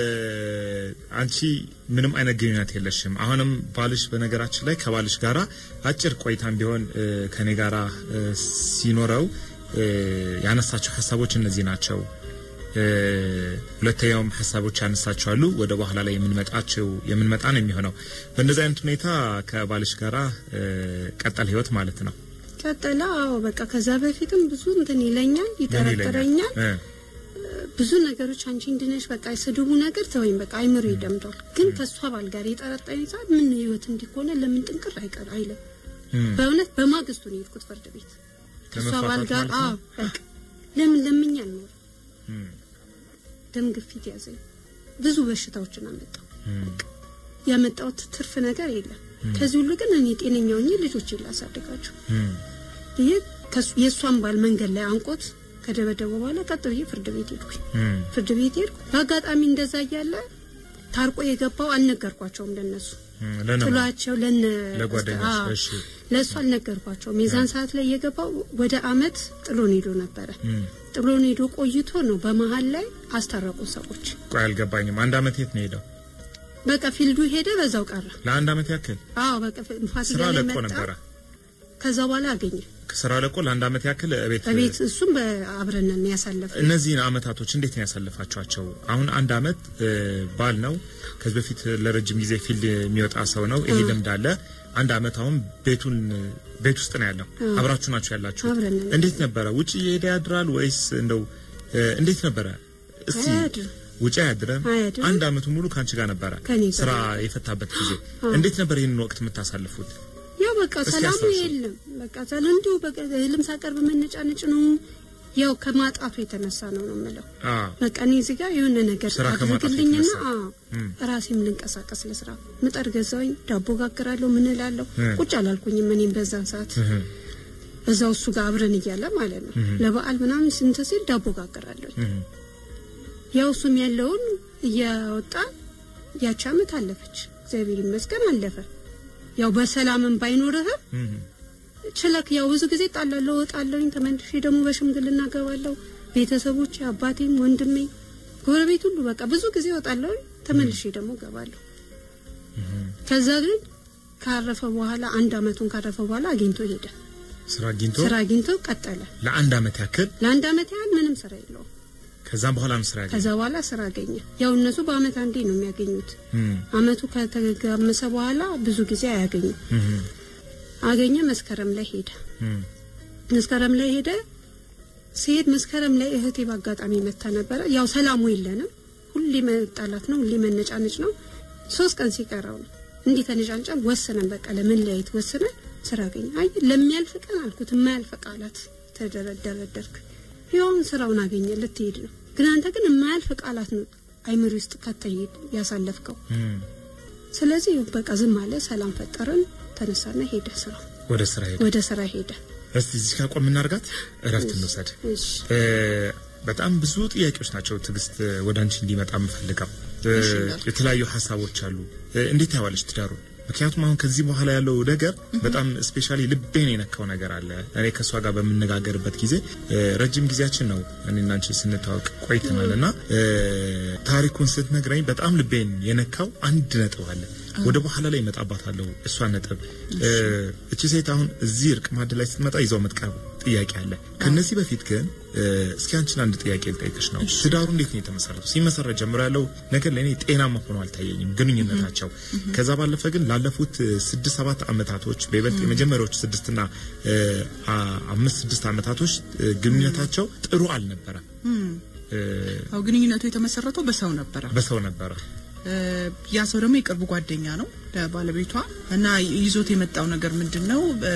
አንቺ ምንም አይነት ግንኙነት የለሽም። አሁንም ባልሽ በነገራችን ላይ ከባልሽ ጋራ አጭር ቆይታም ቢሆን እ፣ ከኔ ጋራ እ፣ ሲኖረው እ፣ ያነሳቸው ሀሳቦች እነዚህ ናቸው። ሁለተኛውም ሀሳቦች ያነሳቸዋሉ ወደ በኋላ ላይ የምንመጣቸው የምንመጣ ነው የሚሆነው። በእንደዚህ አይነት ሁኔታ ከባልሽ ጋራ ቀጠል ህይወት ማለት ነው። ቀጠለ። አዎ በቃ ከዛ በፊትም ብዙ እንትን ይለኛል፣ ይጠረጥረኛል ብዙ ነገሮች አንቺ እንድነሽ በቃ የስድቡ ነገር ተወኝ በቃ አይምሮ ይደምደዋል። ግን ከእሷ ባል ጋር የጠረጠረኝ ሰዓት ምን ህይወት እንዲሆነ ለምን ጥንቅር አይቀር አይለም። በእውነት በማግስቱ ነው የሄድኩት ፍርድ ቤት ከእሷ ባል ጋር አዎ በቃ ለምን ለምኝ አልኖርም። ደም ግፊት ያዘኝ፣ ብዙ በሽታዎችን አመጣው። ያመጣሁት ትርፍ ነገር የለም። ከዚህ ሁሉ ግን እኔ ጤነኛ ሆኜ ልጆችን ላሳድጋቸው ይሄ የእሷን ባል መንገድ ላይ አንቆት ከደበደበ በኋላ ቀጥ ብዬ ፍርድ ቤት ሄድኩኝ። ፍርድ ቤት ሄድኩ። በአጋጣሚ እንደዛ እያለ ታርቆ የገባው አልነገርኳቸውም ለነሱ ጥሏቸው ለነ ለጓደኞች ለእሱ አልነገርኳቸውም። የዛን ሰዓት ላይ የገባው ወደ አመት ጥሎን ሄዶ ነበረ። ጥሎን ሄዶ ቆይቶ ነው በመሀል ላይ አስታረቁ ሰዎች። ቆይ አልገባኝም። አንድ አመት የት ነው ሄደው? በቃ ፊልዱ ሄደ፣ በዛው ቀረ። ለአንድ አመት ያክል አዎ፣ በቃ ፋሲካ ስራ ላይ ለቆ መጣ። ነበረ። ከዛ በኋላ አገኘ ስራ ለቆ ለአንድ አመት ያክል ቤት በቤት እሱም በአብረን ነን ያሳለፍነው። እነዚህን አመታቶች እንዴት ነው ያሳልፋቸዋቸው? አሁን አንድ አመት ባል ነው። ከዚህ በፊት ለረጅም ጊዜ ፊልድ የሚወጣ ሰው ነው። ይሄ ልምድ አለ። አንድ አመት አሁን ቤቱን ቤት ውስጥ ነው ያለው። አብራችሁ ናችሁ ያላችሁ። አብረን ነን። እንዴት ነበረ? ውጭ እየሄደ ያድራል ወይስ እንደው እንዴት ነበረ? እስቲ አያድርም። ውጭ አያድርም። አያድርም። አንድ አመቱ ሙሉ ከአንቺ ጋር ነበረ ከኔ ጋር ስራ የፈታበት ጊዜ። እንዴት ነበር ይህንን ወቅት የምታሳልፉት? ያው በቃ እስኪ ሰላሙ አስታውሱ። የለም። በቃ ሰላም እንዲሁ በቃ እህልም ሳቀርብ መነጫነጭ ነው። ያው ከማጣቱ የተነሳ ነው ነው የምለው። አ በቃ እኔ እዚህ ጋር የሆነ ነገር ስራ ከማጣቱ አድርግልኝና የተነሳ። አዎ ራሴም ልንቀሳቀስ ለስራ ምጣድ ገዛውኝ፣ ዳቦ ጋግራለሁ፣ ምን እላለሁ። እ። ቁጭ አላልኩኝም እኔም በዛን ሰዓት እህ እዛው እሱ ጋር አብረን እያለ ማለት ነው። ለበዓል ምናምን ስንት ሲል ዳቦ ጋግራለሁ። እህ ያው እሱም ያለውን እያወጣ ያቺ አመት አለፈች። እግዚአብሔር ይመስገን አለፈ። ያው በሰላምም ባይኖርህም እህ ችለክ ያው ብዙ ጊዜ ጣላለሁ እወጣለሁኝ። ተመልሼ ደግሞ በሽምግልና ገባለሁ። ቤተሰቦች አባቴም ወንድሜ ጎረቤት ሁሉ በቃ ብዙ ጊዜ እወጣለሁኝ። ተመልሼ ደግሞ ገባለሁ። ከዛ ግን ካረፈ በኋላ አንድ አመቱን ካረፈ በኋላ አግኝቶ ሄደ። ስራ አግኝቶ ስራ አግኝቶ ቀጠለ። ለአንድ አመት ያክል ለአንድ አመት ያህል ምንም ስራ የለውም። ከዛም በኋላ ነው ስራ ያገኘ ከዛ በኋላ ስራ አገኘ። ያው እነሱ በአመት አንዴ ነው የሚያገኙት። እህ አመቱ ከተጋመሰ በኋላ ብዙ ጊዜ አያገኙም። እህ አገኘ። መስከረም ላይ ሄደ። እህ መስከረም ላይ ሄደ። ሲሄድ መስከረም ላይ እህቴ በአጋጣሚ መታ ነበረ። ያው ሰላሙ የለንም። ሁሌ መጣላት ነው፣ ሁሌ መነጫነጭ ነው። ሶስት ቀን ሲቀረው ነው እንዲህ ተነጫንጨን ወሰነን። በቃ ለመለያየት ወሰነን። ስራ አገኘ። አይ ለሚያልፍ ቀን አልኩት፣ የማያልፍ ቃላት ተደረደረደርክ። ይኸውን ስራውን አገኘ፣ ልትሄድ ነው። ግን አንተ ግን የማያልፍ ቃላት ነው አይምሪ ውስጥ ከተሄድ ያሳለፍከው። እህ ስለዚህ በቃ ዝም አለ። ሰላም ፈጠረን። ተነሳና ሄደ ስራው ወደ ስራ ሄደ። ወደ ስራ ሄደ። እስቲ እዚህ ጋር ቆም እናድርጋት፣ እረፍት እንውሰድ። እሺ እ በጣም ብዙ ጥያቄዎች ናቸው ትዕግስት ወደ አንቺ እንዲመጣ የምፈልገው እ የተለያዩ ሀሳቦች አሉ። እ እንዴት ያዋለች ትዳሩ? ምክንያቱም አሁን ከዚህ በኋላ ያለው ነገር በጣም ስፔሻሊ ልቤን የነካው ነገር አለ። እኔ ከእሷ ጋር በምነጋገርበት ጊዜ እ ረጅም ጊዜያችን ነው እኔና አንቺ ስንታወቅ ቆይተናል እና እ ታሪኩን ስትነግረኝ በጣም ልቤን የነካው አንድ ነጥብ አለ። ወደ በኋላ ላይ እመጣባታለሁ እሷ ነጥብ እ እቺ ሴት አሁን እዚህ እርቅ ማዕድ ላይ ስትመጣ ይዘው መጥቀብ ጥያቄ አለ። ከነዚህ በፊት ግን እ እስኪ አንቺን አንድ ጥያቄ ልጠይቅሽ ነው። ትዳሩ እንዴት ነው የተመሰረተው? ሲመሰረት ጀምሮ ያለው ነገር ለእኔ ጤናማ ሆኖ አልታየኝም ግንኙነታቸው። ከዛ ባለፈ ግን ላለፉት እ ስድስት ሰባት አመታቶች በይበልጥ የመጀመሪያዎቹ ስድስትና እ አ- አምስት ስድስት አመታቶች እ ግንኙነታቸው ጥሩ አልነበረም። እ አው ግንኙነቱ የተመሰረተው በሰው ነበረ። በሰው ነበረ። እ ያ ሰው ደግሞ የቅርብ ጓደኛ ነው ለባለቤቷ እና ይዞት የመጣው ነገር ምንድን ነው? እ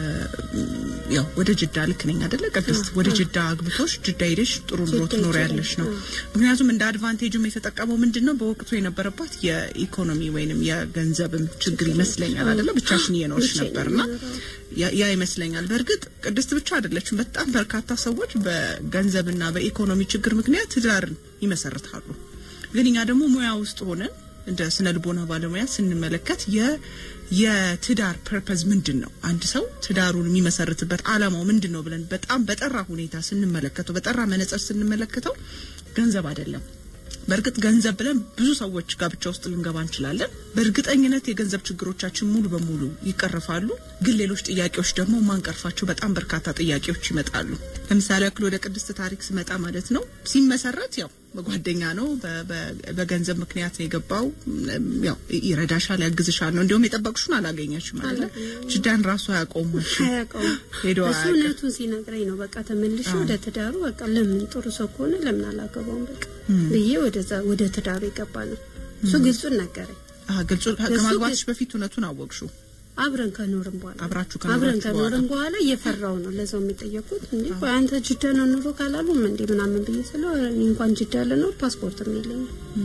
ያው ወደ ጅዳ ልክ ነኝ አይደለ ቅድስት? ወደ ጅዳ አግብቶሽ ጅዳ ሄደሽ ጥሩ ኑሮ ጅዳ ትኖሪያለሽ ነው። ምክንያቱም እንደ አድቫንቴጅም የተጠቀመው ምንድን ነው? በወቅቱ የነበረባት የኢኮኖሚ ወይንም የገንዘብም ችግር ይመስለኛል አይደለ? ብቻሽን እየኖርሽ ብቻዬን ነበርና የምኖረው። ያ- ያ ይመስለኛል። በእርግጥ ቅድስት ብቻ አይደለችም። በጣም በርካታ ሰዎች በገንዘብና በኢኮኖሚ ችግር ምክንያት ትዳርን ይመሰርታሉ። ግን እኛ ደግሞ ሙያ ውስጥ ሆነን እንደ ስነ ልቦና ባለሙያ ስንመለከት የ የትዳር ፐርፐዝ ምንድን ነው? አንድ ሰው ትዳሩን የሚመሰርትበት አላማው ምንድን ነው ብለን በጣም በጠራ ሁኔታ ስንመለከተው፣ በጠራ መነጽር ስንመለከተው ገንዘብ አይደለም። በእርግጥ ገንዘብ ብለን ብዙ ሰዎች ጋብቻ ውስጥ ልንገባ እንችላለን። በእርግጠኝነት የገንዘብ ችግሮቻችን ሙሉ በሙሉ ይቀረፋሉ። ግን ሌሎች ጥያቄዎች ደግሞ ማንቀርፋቸው በጣም በርካታ ጥያቄዎች ይመጣሉ። ለምሳሌ ያክል ወደ ቅድስት ታሪክ ስመጣ ማለት ነው ሲመሰረት ያው በጓደኛ ነው፣ በ- በ- በገንዘብ ምክንያት ነው የገባው። እም፣ ያው ይረዳሻል፣ ያግዝሻል ነው። እንዲሁም የጠበቅሽውን አላገኘችም ማለት ነው። ጅዳን ራሱ አያውቀውም አያውቀውም ሄዶ እሱ አያውቅም። እውነቱን ሲነግረኝ ነው በቃ ተመልሼ ወደ ትዳሩ በቃ ለምን ጥሩ ሰው ከሆነ ለምን አላገባውም በቃ ብዬ ወደዛ ወደ ትዳሩ የገባ ነው እሱ ግልጹን ነገረኝ አዎ፣ ግልጹ እሱ ከማግባትሽ ግን- በፊት እውነቱን አወቅሽው። አብረን ከኖርን በኋላ አብራችሁ አብረን ከኖራችሁ ከኖርን በኋላ እየፈራው ነው ለዛው የሚጠየቁት እንዴ ቆይ አንተ ጅዳ ነው ኑሮ ካላሉም እንዴ ምናምን ብዬ ስለው ኧረ እኔ እንኳን ጅዳ ልኖር ፓስፖርትም የለኝም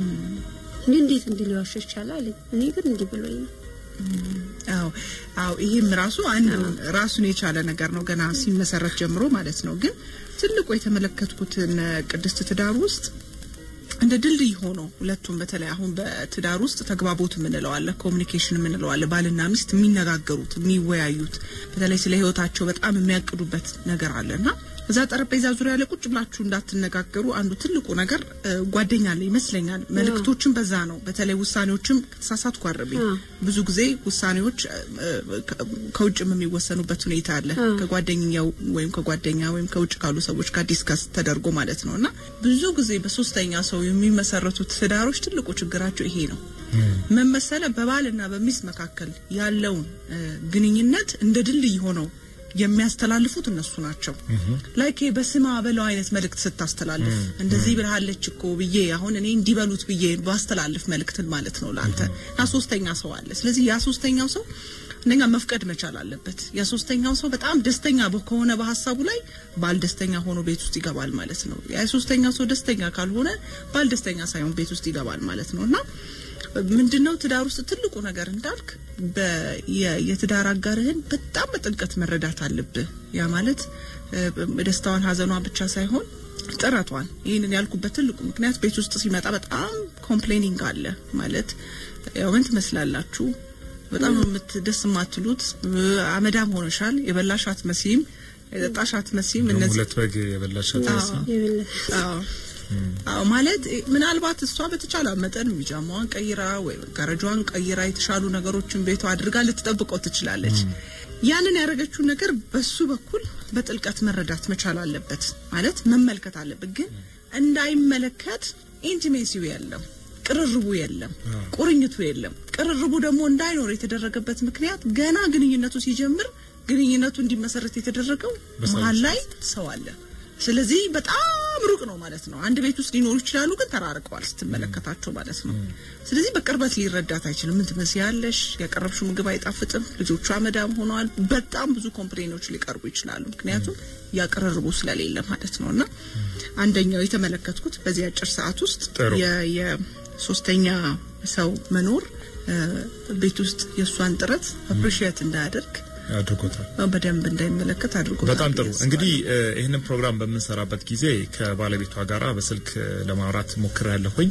እንዴ እንዴት እንዲህ ሊዋሽ ይቻላል አለኝ እኔ ግን እንዲህ ብሎኝ ነው አዎ አዎ ይሄም ራሱ አንድ ራሱን የቻለ ነገር ነው ገና ሲመሰረት ጀምሮ ማለት ነው። ግን ትልቁ የተመለከትኩትን ቅድስት ትዳር ውስጥ እንደ ድልድይ ሆኖ ሁለቱም በተለይ አሁን በትዳር ውስጥ ተግባቦት የምንለው አለ፣ ኮሚኒኬሽን የምንለው አለ። ባልና ሚስት የሚነጋገሩት የሚወያዩት፣ በተለይ ስለ ሕይወታቸው በጣም የሚያቅዱበት ነገር አለና እዛ ጠረጴዛ ዙሪያ ላይ ቁጭ ብላችሁ እንዳትነጋገሩ አንዱ ትልቁ ነገር እ፣ ጓደኛ አለ ይመስለኛል። መልእክቶችን በዛ ነው። በተለይ ውሳኔዎችም ከተሳሳትኩ አርብኝ አዎ። ብዙ ጊዜ ውሳኔዎች እ፣ ከ- ከውጭም የሚወሰኑበት ሁኔታ አለ። ከጓደኛው ወይም ከጓደኛ ወይም ከውጭ ካሉ ሰዎች ጋር ዲስከስ ተደርጎ ማለት ነው እና ብዙ ጊዜ በሶስተኛ ሰው የሚመሰረቱት ትዳሮች ትልቁ ችግራቸው ይሄ ነው። ምን መሰለ በባልና በሚስት መካከል ያለውን እ፣ ግንኙነት እንደ ድልድይ ሆነው የሚያስተላልፉት እነሱ ናቸው። ላይክ ይሄ በስማ በለው አይነት መልእክት ስታስተላልፍ እንደዚህ ብልሃለች እኮ ብዬ አሁን እኔ እንዲበሉት ብዬ ባስተላልፍ መልእክትን ማለት ነው ለአንተ እና ሶስተኛ ሰው አለ። ስለዚህ ያ ሶስተኛው ሰው አንደኛ መፍቀድ መቻል አለበት። ያ ሶስተኛው ሰው በጣም ደስተኛ በ- ከሆነ በሀሳቡ ላይ ባል ደስተኛ ሆኖ ቤት ውስጥ ይገባል ማለት ነው። ያ ሶስተኛው ሰው ደስተኛ ካልሆነ ባል ደስተኛ ሳይሆን ቤት ውስጥ ይገባል ማለት ነው እና ምንድነው ትዳር ውስጥ ትልቁ ነገር እንዳልክ በ- የ- የትዳር አጋርህን በጣም በጥልቀት መረዳት አለብህ። ያ ማለት እ፣ ደስታዋን ሀዘኗን ብቻ ሳይሆን ጥረቷን። ይህንን ያልኩበት ትልቁ ምክንያት ቤት ውስጥ ሲመጣ በጣም ኮምፕሌኒንግ አለ ማለት ያው ምን ትመስላላችሁ በጣም ነው የምት ደስ የማትሉት እ፣ አመዳም ሆነሻል፣ የበላሽ አትመሲም፣ የጠጣሽ አትመሲም። እነዚህ ሁለት በግ የበላሻት አዎ። የበለ- አዎ አዎ ማለት እ፣ ምናልባት እሷ በተቻለ መጠን ቢጃማዋን ቀይራ ወይ ጋረጇን ቀይራ የተሻሉ ነገሮችን ቤቷ አድርጋ ልትጠብቀው ትችላለች። ያንን ያደረገችውን ነገር በሱ በኩል በጥልቀት መረዳት መቻል አለበት፣ ማለት መመልከት አለበት። ግን እንዳይመለከት ኢንቲሜሲው የለም፣ ቅርርቡ የለም፣ ቁርኝቱ የለም። ቅርርቡ ደግሞ እንዳይኖር የተደረገበት ምክንያት ገና ግንኙነቱ ሲጀምር ግንኙነቱ እንዲመሰረት የተደረገው በሰዎች መሀል ላይ ሰው አለ። ስለዚህ በጣም ሩቅ ነው ማለት ነው። አንድ ቤት ውስጥ ሊኖሩ ይችላሉ፣ ግን ተራርቀዋል ስትመለከታቸው ማለት ነው። ስለዚህ በቅርበት ሊረዳት አይችልም። ምን ትመስያለሽ? ያቀረብሽው ምግብ አይጣፍጥም፣ ልጆቿ መዳም ሆነዋል። በጣም ብዙ ኮምፕሌኖች ሊቀርቡ ይችላሉ። ምክንያቱም ያቀረርቡ ስለሌለ ማለት ነው። እና አንደኛው የተመለከትኩት በዚህ አጭር ሰዓት ውስጥ ጥሩ። የ- የሶስተኛ ሰው መኖር እ፣ ቤት ውስጥ የእሷን ጥረት አፕሪሺየት እንዳያደርግ አድርጎታል። በደንብ እንዳይመለከት አድርጎታል። በጣም ጥሩ። ብዬ አስባለሁ። እንግዲህ እ፣ ይህንን ፕሮግራም በምንሰራበት ጊዜ ከባለቤቷ ጋራ በስልክ እ፣ ለማውራት ሞክር ያለሁኝ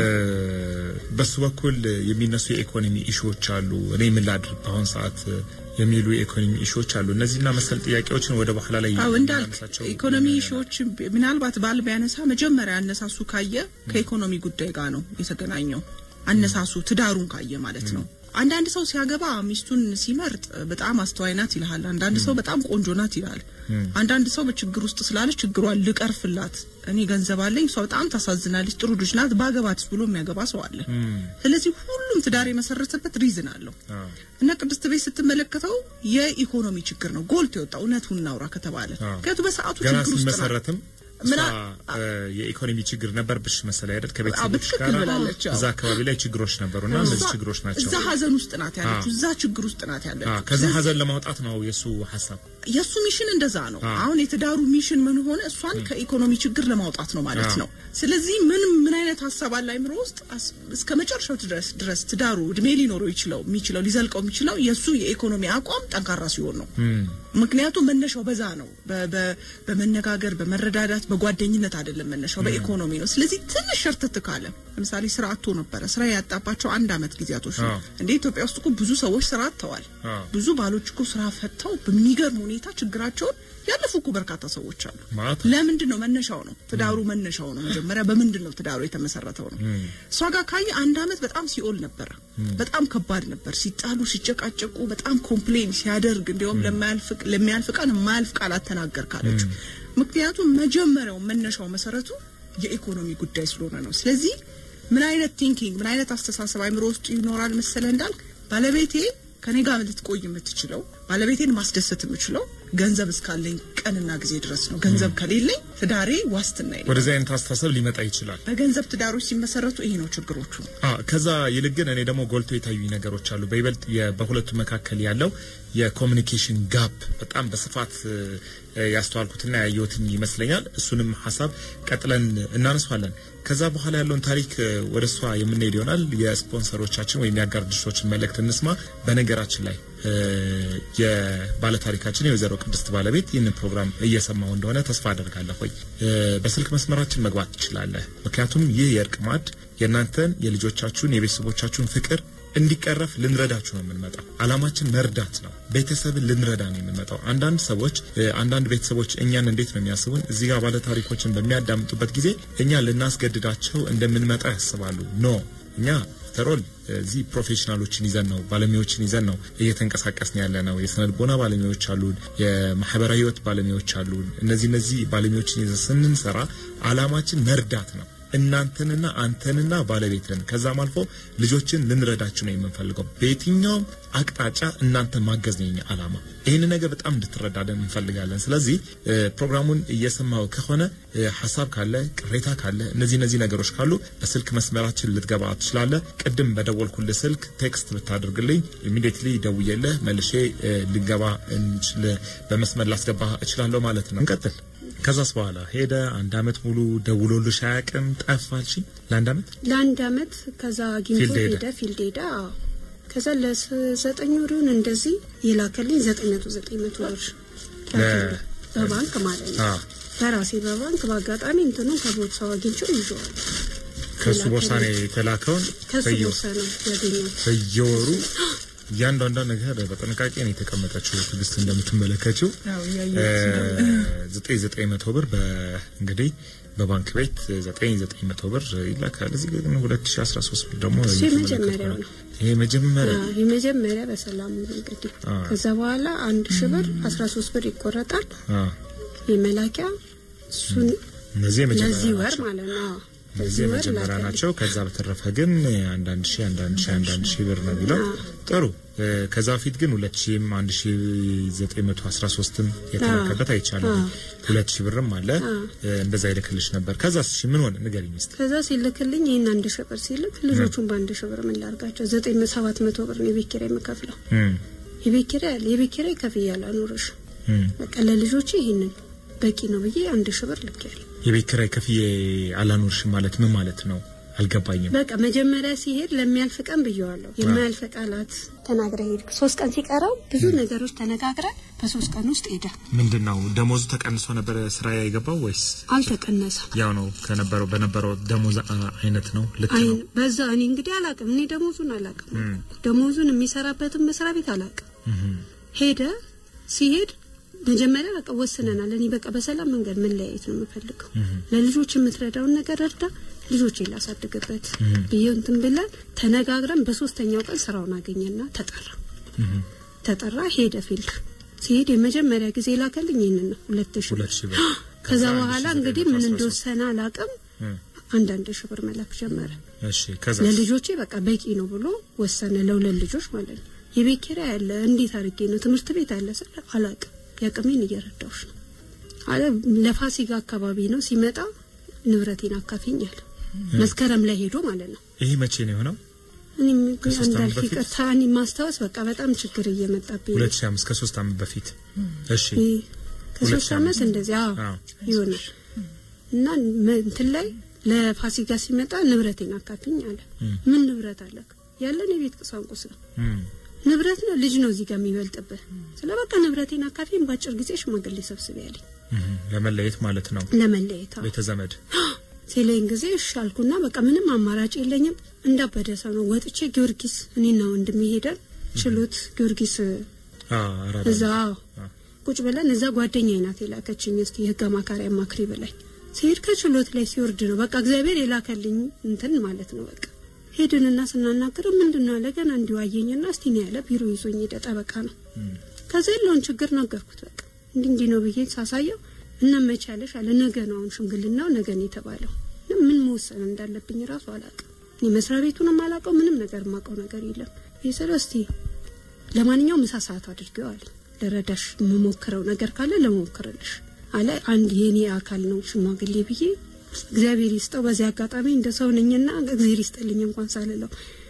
በሱ በኩል የሚነሱ የኢኮኖሚ ኢሹዎች አሉ። እኔ ምን ላድርግ በአሁን ሰዓት እ፣ የሚሉ የኢኮኖሚ ኢሹዎች አሉ። እነዚህና መሰል ጥያቄዎችን ወደ በኋላ ላይ አው እንዳልክ የምናነሳቸው ኢኮኖሚ ሾዎች ምናልባት ባል ቢያነሳ መጀመሪያ አነሳሱ ካየ ከኢኮኖሚ ጉዳይ ጋር ነው የተገናኘው። አነሳሱ ትዳሩን ካየ ማለት ነው። አንዳንድ ሰው ሲያገባ ሚስቱን ሲመርጥ በጣም አስተዋይ ናት ይልሃል። አንዳንድ ሰው በጣም ቆንጆ ናት ይላል። አንዳንድ ሰው በችግር ውስጥ ስላለች ችግሯን ልቀርፍላት፣ እኔ ገንዘብ አለኝ፣ እሷ በጣም ታሳዝናለች፣ ጥሩ ልጅ ናት፣ ባገባትስ ብሎ የሚያገባ ሰው አለ። ስለዚህ ሁሉም ትዳር የመሰረተበት ሪዝን አለው። አዎ። እና ቅድስት ቤት ስትመለከተው የኢኮኖሚ ችግር ነው ጎልቶ የወጣው እውነቱን እናውራ ከተባለ አዎ። ምክንያቱም በሰዓቱ ገና ችግር ውስጥ ናት። ሲመሰረትም እሷ ምና- እ፣ የኢኮኖሚ ችግር ነበርብሽ መሰለኝ አይደል? አዎ፣ ከቤተሰቦች በትክክል ጋር ብላለች። አዎ። እዛ አካባቢ ላይ ችግሮች ነበሩና እነዚህ እሷ ችግሮች ናቸው። እዛ ሀዘን ውስጥ ናት ያለችው፣ አዎ። እዛ ችግር ውስጥ ናት አዎ፣ ያለችው። ከዛ ስለዚህ ሀዘን ለማውጣት ነው የእሱ ሀሳብ። የእሱ ሚሽን እንደዛ ነው። አዎ። አሁን የትዳሩ ሚሽን ምን ሆነ? እሷን ከኢኮኖሚ ችግር ለማውጣት ነው ማለት አዎ። ነው። ስለዚህ ምን ምን አይነት ሀሳብ አለ አይምሮ ውስጥ አስ- እስከ መጨረሻው ድረስ ድረስ ትዳሩ እድሜ ሊኖረው ይችለው የሚችለው ሊዘልቀው የሚችለው የእሱ የኢኮኖሚ አቋም ጠንካራ ሲሆን ነው። ምክንያቱም መነሻው በዛ ነው። በ- በ- በመነጋገር በመረዳዳት በጓደኝነት አይደለም መነሻው በኢኮኖሚ ነው። ስለዚህ ትንሽ ሸርትት ካለ ለምሳሌ ስራ አጥቶ ነበረ። ስራ ያጣባቸው አንድ አመት ጊዜያቶች ነው። አዎ። እንደ ኢትዮጵያ ውስጥ እኮ ብዙ ሰዎች ስራ አጥተዋል። አዎ። ብዙ ባሎች እኮ ስራ ፈተው በሚገርም ሁኔታ ችግራቸውን ያለፉ እኮ በርካታ ሰዎች አሉ። ማለት ለምንድን ነው መነሻው ነው ትዳሩ መነሻው ነው መጀመሪያ በምንድን ነው ትዳሩ የተመሰረተው ነው እሷ ጋር ካየ አንድ አመት በጣም ሲኦል ነበረ በጣም ከባድ ነበር ሲጣሉ ሲጨቃጨቁ በጣም ኮምፕሌን ሲያደርግ እንዲያውም ለማያልፍ ለሚያልፍ ቃል የማያልፍ ቃላት ተናገር ካለች ምክንያቱም መጀመሪያው መነሻው መሰረቱ የኢኮኖሚ ጉዳይ ስለሆነ ነው ስለዚህ ምን አይነት ቲንኪንግ ምን አይነት አስተሳሰብ አይምሮ ውስጥ ይኖራል መሰለህ እንዳልክ ባለቤቴ ከኔ ጋር ልትቆይ የምትችለው ባለቤቴን ማስደሰት የምችለው ገንዘብ እስካለኝ ቀንና ጊዜ ድረስ ነው። ገንዘብ ከሌለኝ ትዳሬ ዋስትና የለም። ወደዚህ አይነት አስተሳሰብ ሊመጣ ይችላል። በገንዘብ ትዳሮች ሲመሰረቱ ይሄ ነው ችግሮቹ። አ ከዛ ይልቅ ግን እኔ ደግሞ ጎልቶ የታዩኝ ነገሮች አሉ። በይበልጥ የ- በሁለቱ መካከል ያለው የኮሚኒኬሽን ጋፕ በጣም በስፋት እ፣ ያስተዋልኩትና ያየሁትኝ ይመስለኛል። እሱንም ሀሳብ ቀጥለን እናነሷለን። ከዛ በኋላ ያለውን ታሪክ እ፣ ወደ እሷ የምንሄድ ይሆናል። የስፖንሰሮቻችን ወይም የአጋር ድርጅቶችን መልእክት እንስማ። በነገራችን ላይ እ፣ የባለታሪካችን የወይዘሮ ቅድስት ባለቤት ይህንን ፕሮግራም እየሰማው እንደሆነ ተስፋ አደርጋለሁ። ሆይ እ፣ በስልክ መስመራችን መግባት ትችላለህ። ምክንያቱም ይህ የእርቅ ማዕድ የእናንተን የልጆቻችሁን የቤተሰቦቻችሁን ፍቅር እንዲቀረፍ ልንረዳችሁ ነው የምንመጣው። አላማችን መርዳት ነው። ቤተሰብን ልንረዳ ነው የምንመጣው። አንዳንድ ሰዎች እ፣ አንዳንድ ቤተሰቦች እኛን እንዴት ነው የሚያስቡን? እዚህ ጋር ባለ ታሪኮችን በሚያዳምጡበት ጊዜ እኛ ልናስገድዳቸው እንደምንመጣ ያስባሉ። ኖ እኛ ተሮል እዚህ ፕሮፌሽናሎችን ይዘን ነው ባለሙያዎችን ይዘን ነው እየተንቀሳቀስን ያለ ነው። የስነ ልቦና ባለሙያዎች አሉን፣ የማህበራዊ ህይወት ባለሙያዎች አሉን። እነዚህ እነዚህ ባለሙያዎችን ይዘን ስንሰራ አላማችን መርዳት ነው እናንተንና አንተንና ባለቤትን ከዛም አልፎ ልጆችን ልንረዳችሁ ነው የምንፈልገው። በየትኛውም አቅጣጫ እናንተን ማገዝ ነው የኛ አላማ። ይህን ነገር በጣም እንድትረዳለን እንፈልጋለን። ስለዚህ እ፣ ፕሮግራሙን እየሰማው ከሆነ እ፣ ሀሳብ ካለ ቅሬታ ካለ እነዚህ እነዚህ ነገሮች ካሉ በስልክ መስመራችን ልትገባ ትችላለህ። ቅድም በደወልኩልህ ስልክ ቴክስት ብታደርግልኝ ኢሚዲየትሊ ደውዬልህ መልሼ እ፣ ልገባ እንችል በመስመር ላስገባ እችላለሁ ማለት ነው። እንቀጥል። ከዛስ በኋላ ሄደ። አንድ አመት ሙሉ ደውሎልሽ አያውቅም? ጠፋልሽ ለአንድ አመት? ለአንድ አመት ከዛ አግኝቶ ፊልድ ሄደ። ሄደ ፊልድ ሄደ አዎ ከዛ ለዘጠኝ ወሩን እንደዚህ የላከልኝ ዘጠኝ መቶ ዘጠኝ መቶ ብር ላከልኝ። በባንክ ማለት ነው አዎ። በራሴ በባንክ በአጋጣሚ እንትኑ ከቦርሳው አግኝቼው ይዤዋለሁ ከሱ ቦርሳ ነው የተላከውን ከሱ በየ- ቦርሳ ነው ያገኘሁት በየወሩ እያንዳንዷ ነገር በጥንቃቄ ነው የተቀመጠችው። ትዕግስት እንደምትመለከችው ያው እያየሁት ዘጠኝ ዘጠኝ መቶ ብር በ- እንግዲህ በባንክ ቤት ዘጠኝ ዘጠኝ መቶ ብር ይላካል። እዚህ ግን ሁለት ሺ አስራ ሶስት ብር ደግሞ እሱ እየተመለከትኩ የመጀመሪያው ነው። ነው። ይሄ መጀመሪያ አዎ፣ የመጀመሪያ በሰላም ሙሉ እንግዲህ አዎ። ከዛ በኋላ አንድ ሺህ ብር አስራ ሶስት ብር ይቆረጣል አዎ። የመላኪያ እሱን እነዚህ የመጀመሪያ ለዚህ ወር ናቸው። ማለት ነው አዎ። እነዚህ ለዚህ ወር የመጀመሪያ ላከልኝ። ናቸው። ከዛ በተረፈ ግን አንዳንድ ሺህ አንዳንድ ሺህ አንዳንድ ሺህ ብር ነው የሚለው። ጥሩ እ፣ ከዛ በፊት ግን ሁለት ሺህም አንድ ሺህ ዘጠኝ መቶ አስራ ሶስትም የተላከበት አይቻልም። ሁለት ሺህ ብርም አለ እ፣ እንደዛ ይልክልሽ ነበር። ከዛ እሺ ምን ሆነ ንገሪኝ እስኪ። ከዛ ሲልክልኝ ይህን አንድ ሺህ ብር ሲልክ ልጆቹን በአንድ ሺህ ብር ምን ላርጋቸው? ዘጠኝ ሰባት መቶ ብር ነው የቤት ኪራይ የምከፍለው። እም፣ የቤት ኪራይ አለ የቤት ኪራይ ከፍዬ አላኖርሽ እም። በቃ ለልጆቼ ይህንን በቂ ነው ብዬ አንድ ሺህ ብር ልኬያለሁ። የቤት ኪራይ ከፍዬ አላኖርሽም ማለት ምን ማለት ነው? አልገባኝም። በቃ መጀመሪያ ሲሄድ ለሚያልፍ ቀን ብየዋለሁ። የማያልፍ ቃላት ተናግረ ሄድክ። ሶስት ቀን ሲቀረው ብዙ ነገሮች ተነጋግረን በሶስት ቀን ውስጥ ሄደ። ምንድን ነው ደሞዙ ተቀንሶ ነበረ ስራ የገባው ወይስ አልተቀነሰም። ያው ነው ከነበረው በነበረው ደሞዝ አ- አይነት ነው? ልክ አይ ነው። በዛ እኔ እንግዲህ አላቅም። እኔ ደሞዙን አላቅም። ደሞዙን የሚሰራበትን መስሪያ ቤት አላቅም። ሄደ ሲሄድ መጀመሪያ በቃ ወስነናል። እኔ በቃ በሰላም መንገድ መለያየት ነው የምፈልገው። ለልጆች የምትረዳውን ነገር እርዳ፣ ልጆች ላሳድግበት ብዬ እንትን ብለን ተነጋግረን በሶስተኛው ቀን ስራውን አገኘና ተጠራ ተጠራ ሄደ ፊልድ ሲሄድ የመጀመሪያ ጊዜ ላከልኝ ይህንን ነው ሁለት ሺህ ብር ሁለት ሺህ ብር ከዛ አንድ በኋላ ሺህ እንግዲህ ዘጠኝ ምን መቶ አስራ ሶስት እንደወሰነ አላቅም አንዳንድ ሺህ ብር መላክ ጀመረ እሺ ከዛ ለልጆቼ በቃ በቂ ነው ብሎ ወሰነ ለሁለት ልጆች ማለት ነው የቤት ኪራይ አለ እንዴት አድርጌ ነው ትምህርት ቤት አለ ስለ አላቅም የአቅሜን እየረዳሁሽ ነው አለ ለፋሲካ አካባቢ ነው ሲመጣ ንብረቴን አካፊኝ አለ መስከረም ላይ ሄዶ ማለት ነው ይሄ መቼ ነው የሆነው? እኔም ከሶስት ዓመት እንዳልክ በፊት? ይቅርታ እኔ ማስታወስ በቃ በጣም ችግር እየመጣብኝ ነው 2005 ከሶስት ዓመት በፊት እሺ ይህ ከሶስት ሁለት ዓመት ዓመት። እንደዚህ አዎ አዎ። ይሆናል እና መ- እንትን ላይ ለፋሲካ ሲመጣ ንብረቴን አካፊኝ አለ ምን ንብረት አለክ ያለን የቤት ቁሳቁስ ነው እም፣ ንብረት ነው ልጅ ነው እዚህ ጋር የሚበልጥብህ ስለ በቃ ንብረቴን አካፊን በአጭር ጊዜ ሽማግሌ ሰብስቤ ያለኝ እህ፣ ለመለየት ማለት ነው ለመለየት አዎ። ቤተ ዘመድ ሲለኝ ጊዜ እሺ አልኩና በቃ ምንም አማራጭ የለኝም እንዳበደ ሰው ነው ወጥቼ ጊዮርጊስ እኔና ወንድሜ ሄደን ችሎት ጊዮርጊስ አ አራዳ እዛ አ። ቁጭ ብለን እዛ ጓደኛዬ ናት የላከችኝ እስቲ የህግ አማካሪ አማክሪ ብላኝ ሲሄድ ከችሎት ላይ ሲወርድ ነው በቃ እግዚአብሔር የላከልኝ እንትን ማለት ነው በቃ ሄድንና ስናናገረው ምንድን ነው አለ ገና እንዲሁ አየኝና እስቲ ነው ያለ ቢሮ ይዞኝ ሄደ ጠበቃ ነው ከዛ ያለውን ችግር ነገርኩት በቃ እንዲህ እንዲህ ነው ብዬ ሳሳየው እና መቻለሽ አለ ነገ ነው አሁን ሽምግልናው ነገ ነው የተባለው እና ምን መወሰን እንዳለብኝ ራሱ አላውቅም እኔ መስሪያ ቤቱንም አላውቀው ምንም ነገር የማውቀው ነገር የለም ይስለው እስቲ ለማንኛውም ምሳ ሰዓት አድርገው አለ ለረዳሽ የምሞክረው ነገር ካለ ለሞክርልሽ አለ አንድ የኔ አካል ነው ሽማግሌ ብዬ እግዚአብሔር ይስጠው በዚህ አጋጣሚ እንደ ሰው ነኝና እግዚአብሔር ይስጥልኝ እንኳን ሳልለው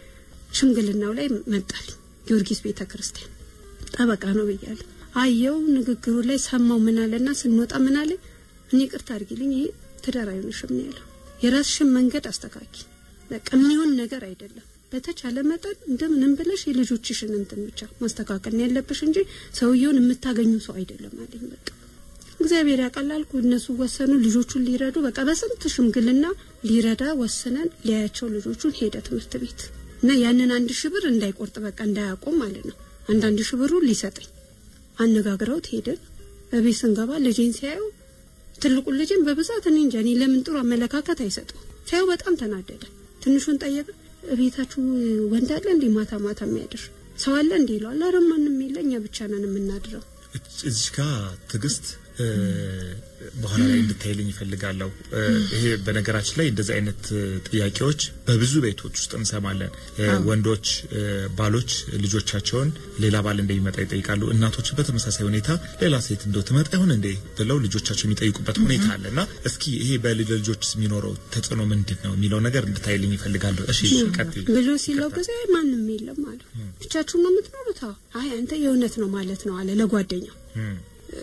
ሽምግልናው ላይ መጣልኝ ጊዮርጊስ ቤተ ክርስቲያን ጠበቃ ነው ብያለሁ አየው ንግግሩ ላይ ሰማው ምን አለና ስንወጣ ምን አለ እኔ ቅርታ አድርጊልኝ ይሄ ትዳር አይሆንሽም ነው ያለው የራስሽን መንገድ አስተካኪ በቃ የሚሆን ነገር አይደለም በተቻለ መጠን እንደምንም ብለሽ የልጆችሽን እንትን ብቻ ማስተካከል ነው ያለብሽ እንጂ ሰውየውን የምታገኙ ሰው አይደለም አለኝ በቃ እግዚአብሔር ያቀላልኩ እነሱ ወሰኑ ልጆቹን ሊረዱ በቃ በስንት ሽምግልና ሊረዳ ወስነን ሊያያቸው ልጆቹን ሄደ ትምህርት ቤት እና ያንን አንድ ሺህ ብር እንዳይቆርጥ በቃ እንዳያቆም ማለት ነው አንዳንድ ሺህ ብሩ ሊሰጠኝ አነጋግረውት ሄድን በቤት ስንገባ ልጄን ሲያዩ ትልቁን ልጄን በብዛት እኔ እንጃ እኔ ለምን ጥሩ አመለካከት አይሰጠው ሲያዩ በጣም ተናደደ ትንሹን ጠየቀ ቤታችሁ ወንድ አለ እንዴ ማታ ማታ የሚያድር ሰው አለ እንዴ ይለዋል ኧረ ማንም የለ እኛ ብቻ ነን የምናድረው እች- እዚህ ጋር ትዕግስት እ፣ በኋላ ላይ እንድታይልኝ ይፈልጋለሁ። እ፣ ይሄ በነገራችን ላይ እንደዚህ አይነት እ፣ ጥያቄዎች በብዙ ቤቶች ውስጥ እንሰማለን። እ፣ ወንዶች እ፣ ባሎች ልጆቻቸውን ሌላ ባል እንደሚመጣ ይጠይቃሉ። እናቶች በተመሳሳይ ሁኔታ ሌላ ሴት እንደው ትመጣ ይሆን እንዴ ብለው ልጆቻቸው የሚጠይቁበት ሁኔታ አለ እና እስኪ ይሄ በልጆች የሚኖረው ተጽዕኖ ምንድን ነው የሚለው ነገር እንድታይልኝ ይፈልጋለሁ። እሺ ቀጥይ። ብሎ ሲለው ጊዜ ማንም የለም አለ ብቻችሁን ነው የምትኖሩት አዎ አይ አንተ የእውነት ነው ማለት ነው አለ ለጓደኛው እም፣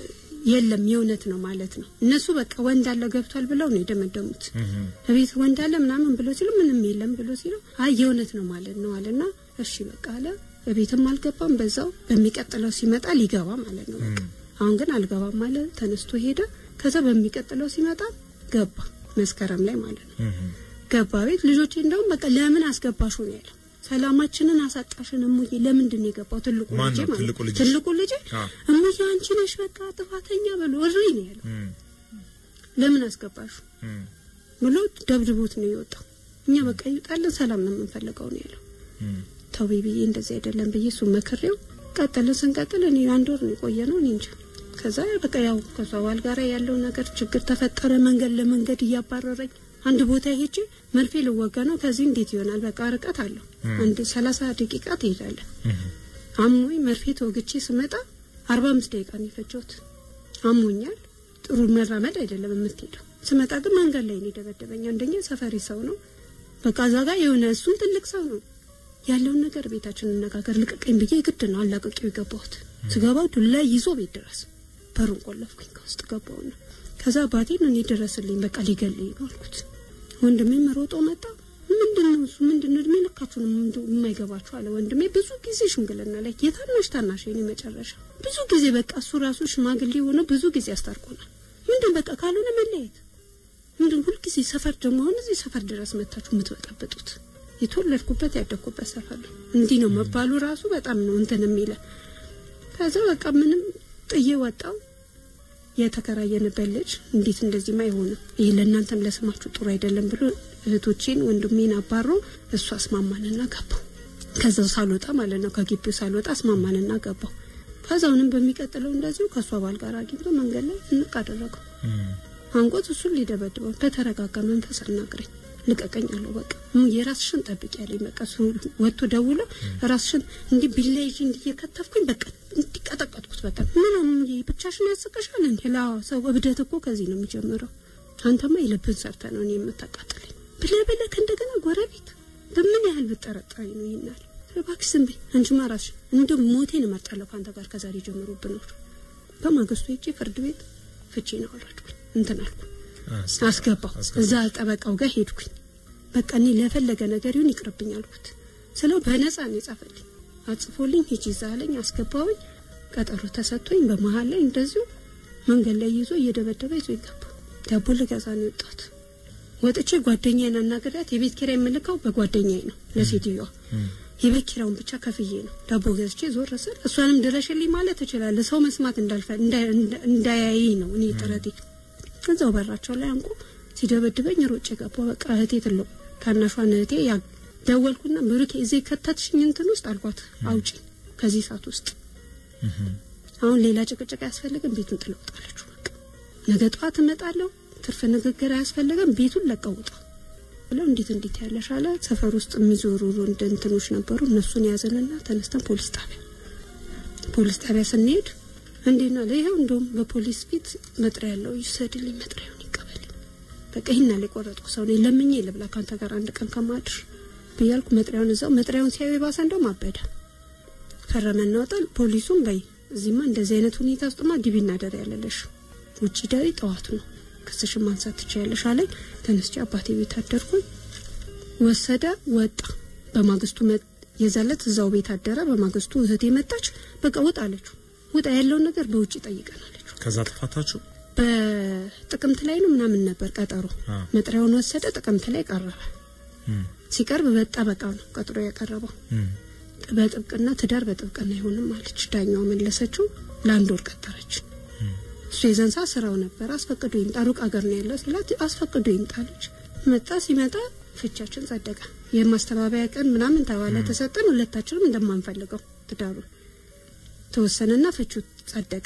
የለም የእውነት ነው ማለት ነው እነሱ በቃ ወንድ አለ ገብቷል ብለው ነው የደመደሙት እም፣ እቤት ወንድ አለ ምናምን ብሎ ሲሉ ምንም የለም ብሎ ሲለው አይ የእውነት ነው ማለት ነው አለና እሺ በቃ አለ በቤትም አልገባም በዛው በሚቀጥለው ሲመጣ ሊገባ ማለት ነው በቃ አሁን ግን አልገባም አለ ተነስቶ ሄደ ከዛ በሚቀጥለው ሲመጣ ገባ መስከረም ላይ ማለት ነው እም፣ ገባ ቤት ልጆቼ እንደውም በቃ ለምን አስገባሹ ነው ያለው ሰላማችንን አሳጣሽን እሙዬ ለምንድን ነው የገባው ትልቁ ማን ልጄ ነው ማለት ትልቁ ልጅሽ? ትልቁ ልጄ አዎ። እሙዬ አንቺ ነሽ በቃ ጥፋተኛ ብሎ እሪ ነው ያለው እም፣ ለምን አስገባሹ እም፣ ብሎ ደብድቦት ነው የወጣው እኛ በቃ ይውጣልን ሰላም ነው የምንፈልገው ነው ያለው እም፣ ተው ብዬ እንደዚህ አይደለም ብዬ እሱ መክሬው ቀጥልን ስንቀጥል እኔ አንድ ወር ነው የቆየ ነው እኔ እንጂ ከዛ በቃ ያው ከሷ ባል ጋር ያለው ነገር ችግር ተፈጠረ መንገድ ለመንገድ እያባረረኝ አንድ ቦታ ሄጄ መርፌ ልወጋ ነው ከዚህ እንዴት ይሆናል በቃ ርቀት አለው አንድ ሰላሳ ደቂቃ ትሄዳለህ እም፣ አሞኝ መርፌ ተወግቼ ስመጣ አርባ አምስት ደቂቃ ነው የፈጀሁት አሞኛል ጥሩ መራመድ አይደለም የምትሄደው ስመጣ ግን መንገድ ላይ ነው የደበደበኝ አንደኛ ሰፈሪ ሰው ነው በቃ እዛ ጋር የሆነ እሱም ትልቅ ሰው ነው ያለውን ነገር ቤታችን እንነጋገር ልቀቀኝ ብዬ ግድ ነው አላቅቄው የገባሁት ስገባ ዱላ ይዞ ቤት ድረስ በሩን ቆለፍኩኝ ከውስጥ ገባውና ከዛ አባቴን እኔ ድረስልኝ በቃ ሊገልኝ ነው አልኩት ወንድሜም ሮጦ መጣ ምንድን ነው እሱ ምንድን ነው እድሜ ልካችሁን ምንድን የማይገባችሁ አለ ወንድሜ ብዙ ጊዜ ሽምግልና ላይ የታናሽ ታናሽ የኔ መጨረሻ ብዙ ጊዜ በቃ እሱ ራሱ ሽማግሌ ሆነ ብዙ ጊዜ አስታርቆናል ምንድን በቃ ካልሆነ መለያየት ምንድን ሁልጊዜ ሰፈር ደግሞ አሁን እዚህ ሰፈር ድረስ መታችሁ የምትበጠብጡት የተወለድኩበት ያደግኩበት ሰፈር ነው እንዲህ ነው መባሉ ራሱ በጣም ነው እንትን የሚለ ከዛ በቃ ምንም ጥዬ ወጣው የተከራየንበት ልጅ እንዴት እንደዚህ አይሆንም ይሄ ለእናንተም ለስማችሁ ጥሩ አይደለም ብሎ እህቶቼን ወንድሜን አባሮ እሱ አስማማንና ገባው ከዛው ሳልወጣ ማለት ነው ከግቢው ሳልወጣ አስማማንና ገባው ከዛውንም በሚቀጥለው እንደዚሁ ከእሷ ባል ጋር አግኝቶ መንገድ ላይ እንቅ አደረገው እም፣ አንቆት እሱን ሊደበድበው በተረጋጋ መንፈስ አናግረኝ ልቀቀኝ አለው በቃ የራስሽን ጠብቂ ያለኝ በቃ እሱ ወጥቶ ደውሎ ራስሽን እንዲህ ቢላ ይዤ እንዲህ እየከተፍኩኝ በቃ እንዲቀጠቀጥኩት በቃ ምንም ብቻሽን ያስቀሻል እንዲ ላ ሰው እብደት እኮ ከዚህ ነው የሚጀምረው አንተማ የልብን ሰርተ ነው እኔ የምታቃጥለኝ ብለህ ብለህ እንደገና ጎረቤት በምን ያህል ብጠረጠሪ ነው ይናል እባክሽ ዝም በይ አንቺማ ራስሽ እንደ ሞቴን እመርጣለሁ ከአንተ ጋር ከዛሬ ጀምሮ ብኖር በማግስቱ ሄጄ ፍርድ ቤት ፍቼ ነው አወረድኩኝ እንትን አልኩ አስ- አስገባው አስገባው። እዛ ጠበቃው ጋር ሄድኩኝ በቃ እኔ ለፈለገ ነገር ይሁን ይቅርብኝ አልኩት ስለው በነፃ ነው የጻፈልኝ አጽፎልኝ ሂጂ እዛ አለኝ። አስገባውኝ። ቀጠሮ ተሰጥቶኝ በመሀል ላይ እንደዚሁ መንገድ ላይ ይዞ እየደበደበ ይዞ ይገባ። ዳቦ ልገዛ ነው የወጣሁት። ወጥቼ ጓደኛዬን አናግሬያት የቤት ኪራይ የምልከው በጓደኛዬ ነው ለሴትዮዋ የቤት ኪራዩን ብቻ ከፍዬ ነው ዳቦ ገዝቼ ዞር ስል እሷንም ድረሽልኝ ማለት እችላለሁ። ሰው መስማት እንዳልፈ እንዳያይ ነው እኔ ጥረቴ። እዛው በራቸው ላይ አንቆ ሲደበድበኝ ሮጬ ገባሁ። በቃ እህቴ ትለው ታናሿን እህቴ ያ ደወልኩና ብሩኬ እዚህ ከተትሽኝ እንትን ውስጥ አልኳት፣ አውጪ ከዚህ ሰዓት ውስጥ አሁን ሌላ ጭቅጭቅ አያስፈልግም፣ ቤቱን ጥለውጣለች። በቃ ነገ ጠዋት እመጣለሁ፣ ትርፍ ንግግር አያስፈልግም፣ ቤቱን ለቀውጣ ብለው እንዴት እንዴት ያለሽ አለ። ሰፈር ውስጥ የሚዞሩ እንደ እንትኖች ነበሩ። እነሱን ያዘንና ተነስተን ፖሊስ ጣቢያ ፖሊስ ጣቢያ ስንሄድ እንዴና ለይኸው እንደውም በፖሊስ ፊት መጥሪያ ያለው ይሰድልኝ፣ መጥሪያውን ይቀበልኝ። በቃ ይህን ያለ የቆረጥኩ ሰው ነኝ፣ ለምኜ ልብላ ካንተ ጋር አንድ ቀን ከማድር ብያልኩ መጥሪያውን እዛው መጥሪያውን ሲያዩ የባሰ እንደውም አበደ። ፈረመ እናወጣል። ፖሊሱም በይ እዚህማ እንደዚህ አይነት ሁኔታ ውስጥማ ግቢ እናደር ያለለሽ ውጭ ደሪ ጠዋቱ ነው ክስሽን ማንሳት ትችያለሽ አለኝ። ተነስቼ አባቴ ቤት አደርኩኝ። ወሰደ ወጣ። በማግስቱ የዛለት እዛው ቤት አደረ። በማግስቱ እህቴ መጣች። በቃ ውጣ አለችው። ውጣ ያለውን ነገር በውጭ ጠይቀን አለችው። ከዛ ተፋታችሁ? በጥቅምት ላይ ነው ምናምን ነበር ቀጠሮ። መጥሪያውን ወሰደ። ጥቅምት ላይ ቀረበ። ሲቀርብ በጠበቃ ነው ቀጥሮ ያቀረበው። በጥብቅና ትዳር በጥብቅና አይሆንም አለች። ዳኛው መለሰችው። ለአንድ ወር ቀጠረች። እሱ የዘንሳ ስራው ነበር። አስፈቅዶ ይምጣ ሩቅ አገር ነው ያለው ሲላት አስፈቅዶ ይምጣለች። መጣ። ሲመጣ ፍቻችን ጸደቀ። የማስተባበያ ቀን ምናምን ተባለ ተሰጠን። ሁለታችንም እንደማንፈልገው ትዳሩ ተወሰነና ፍቹ ጸደቀ።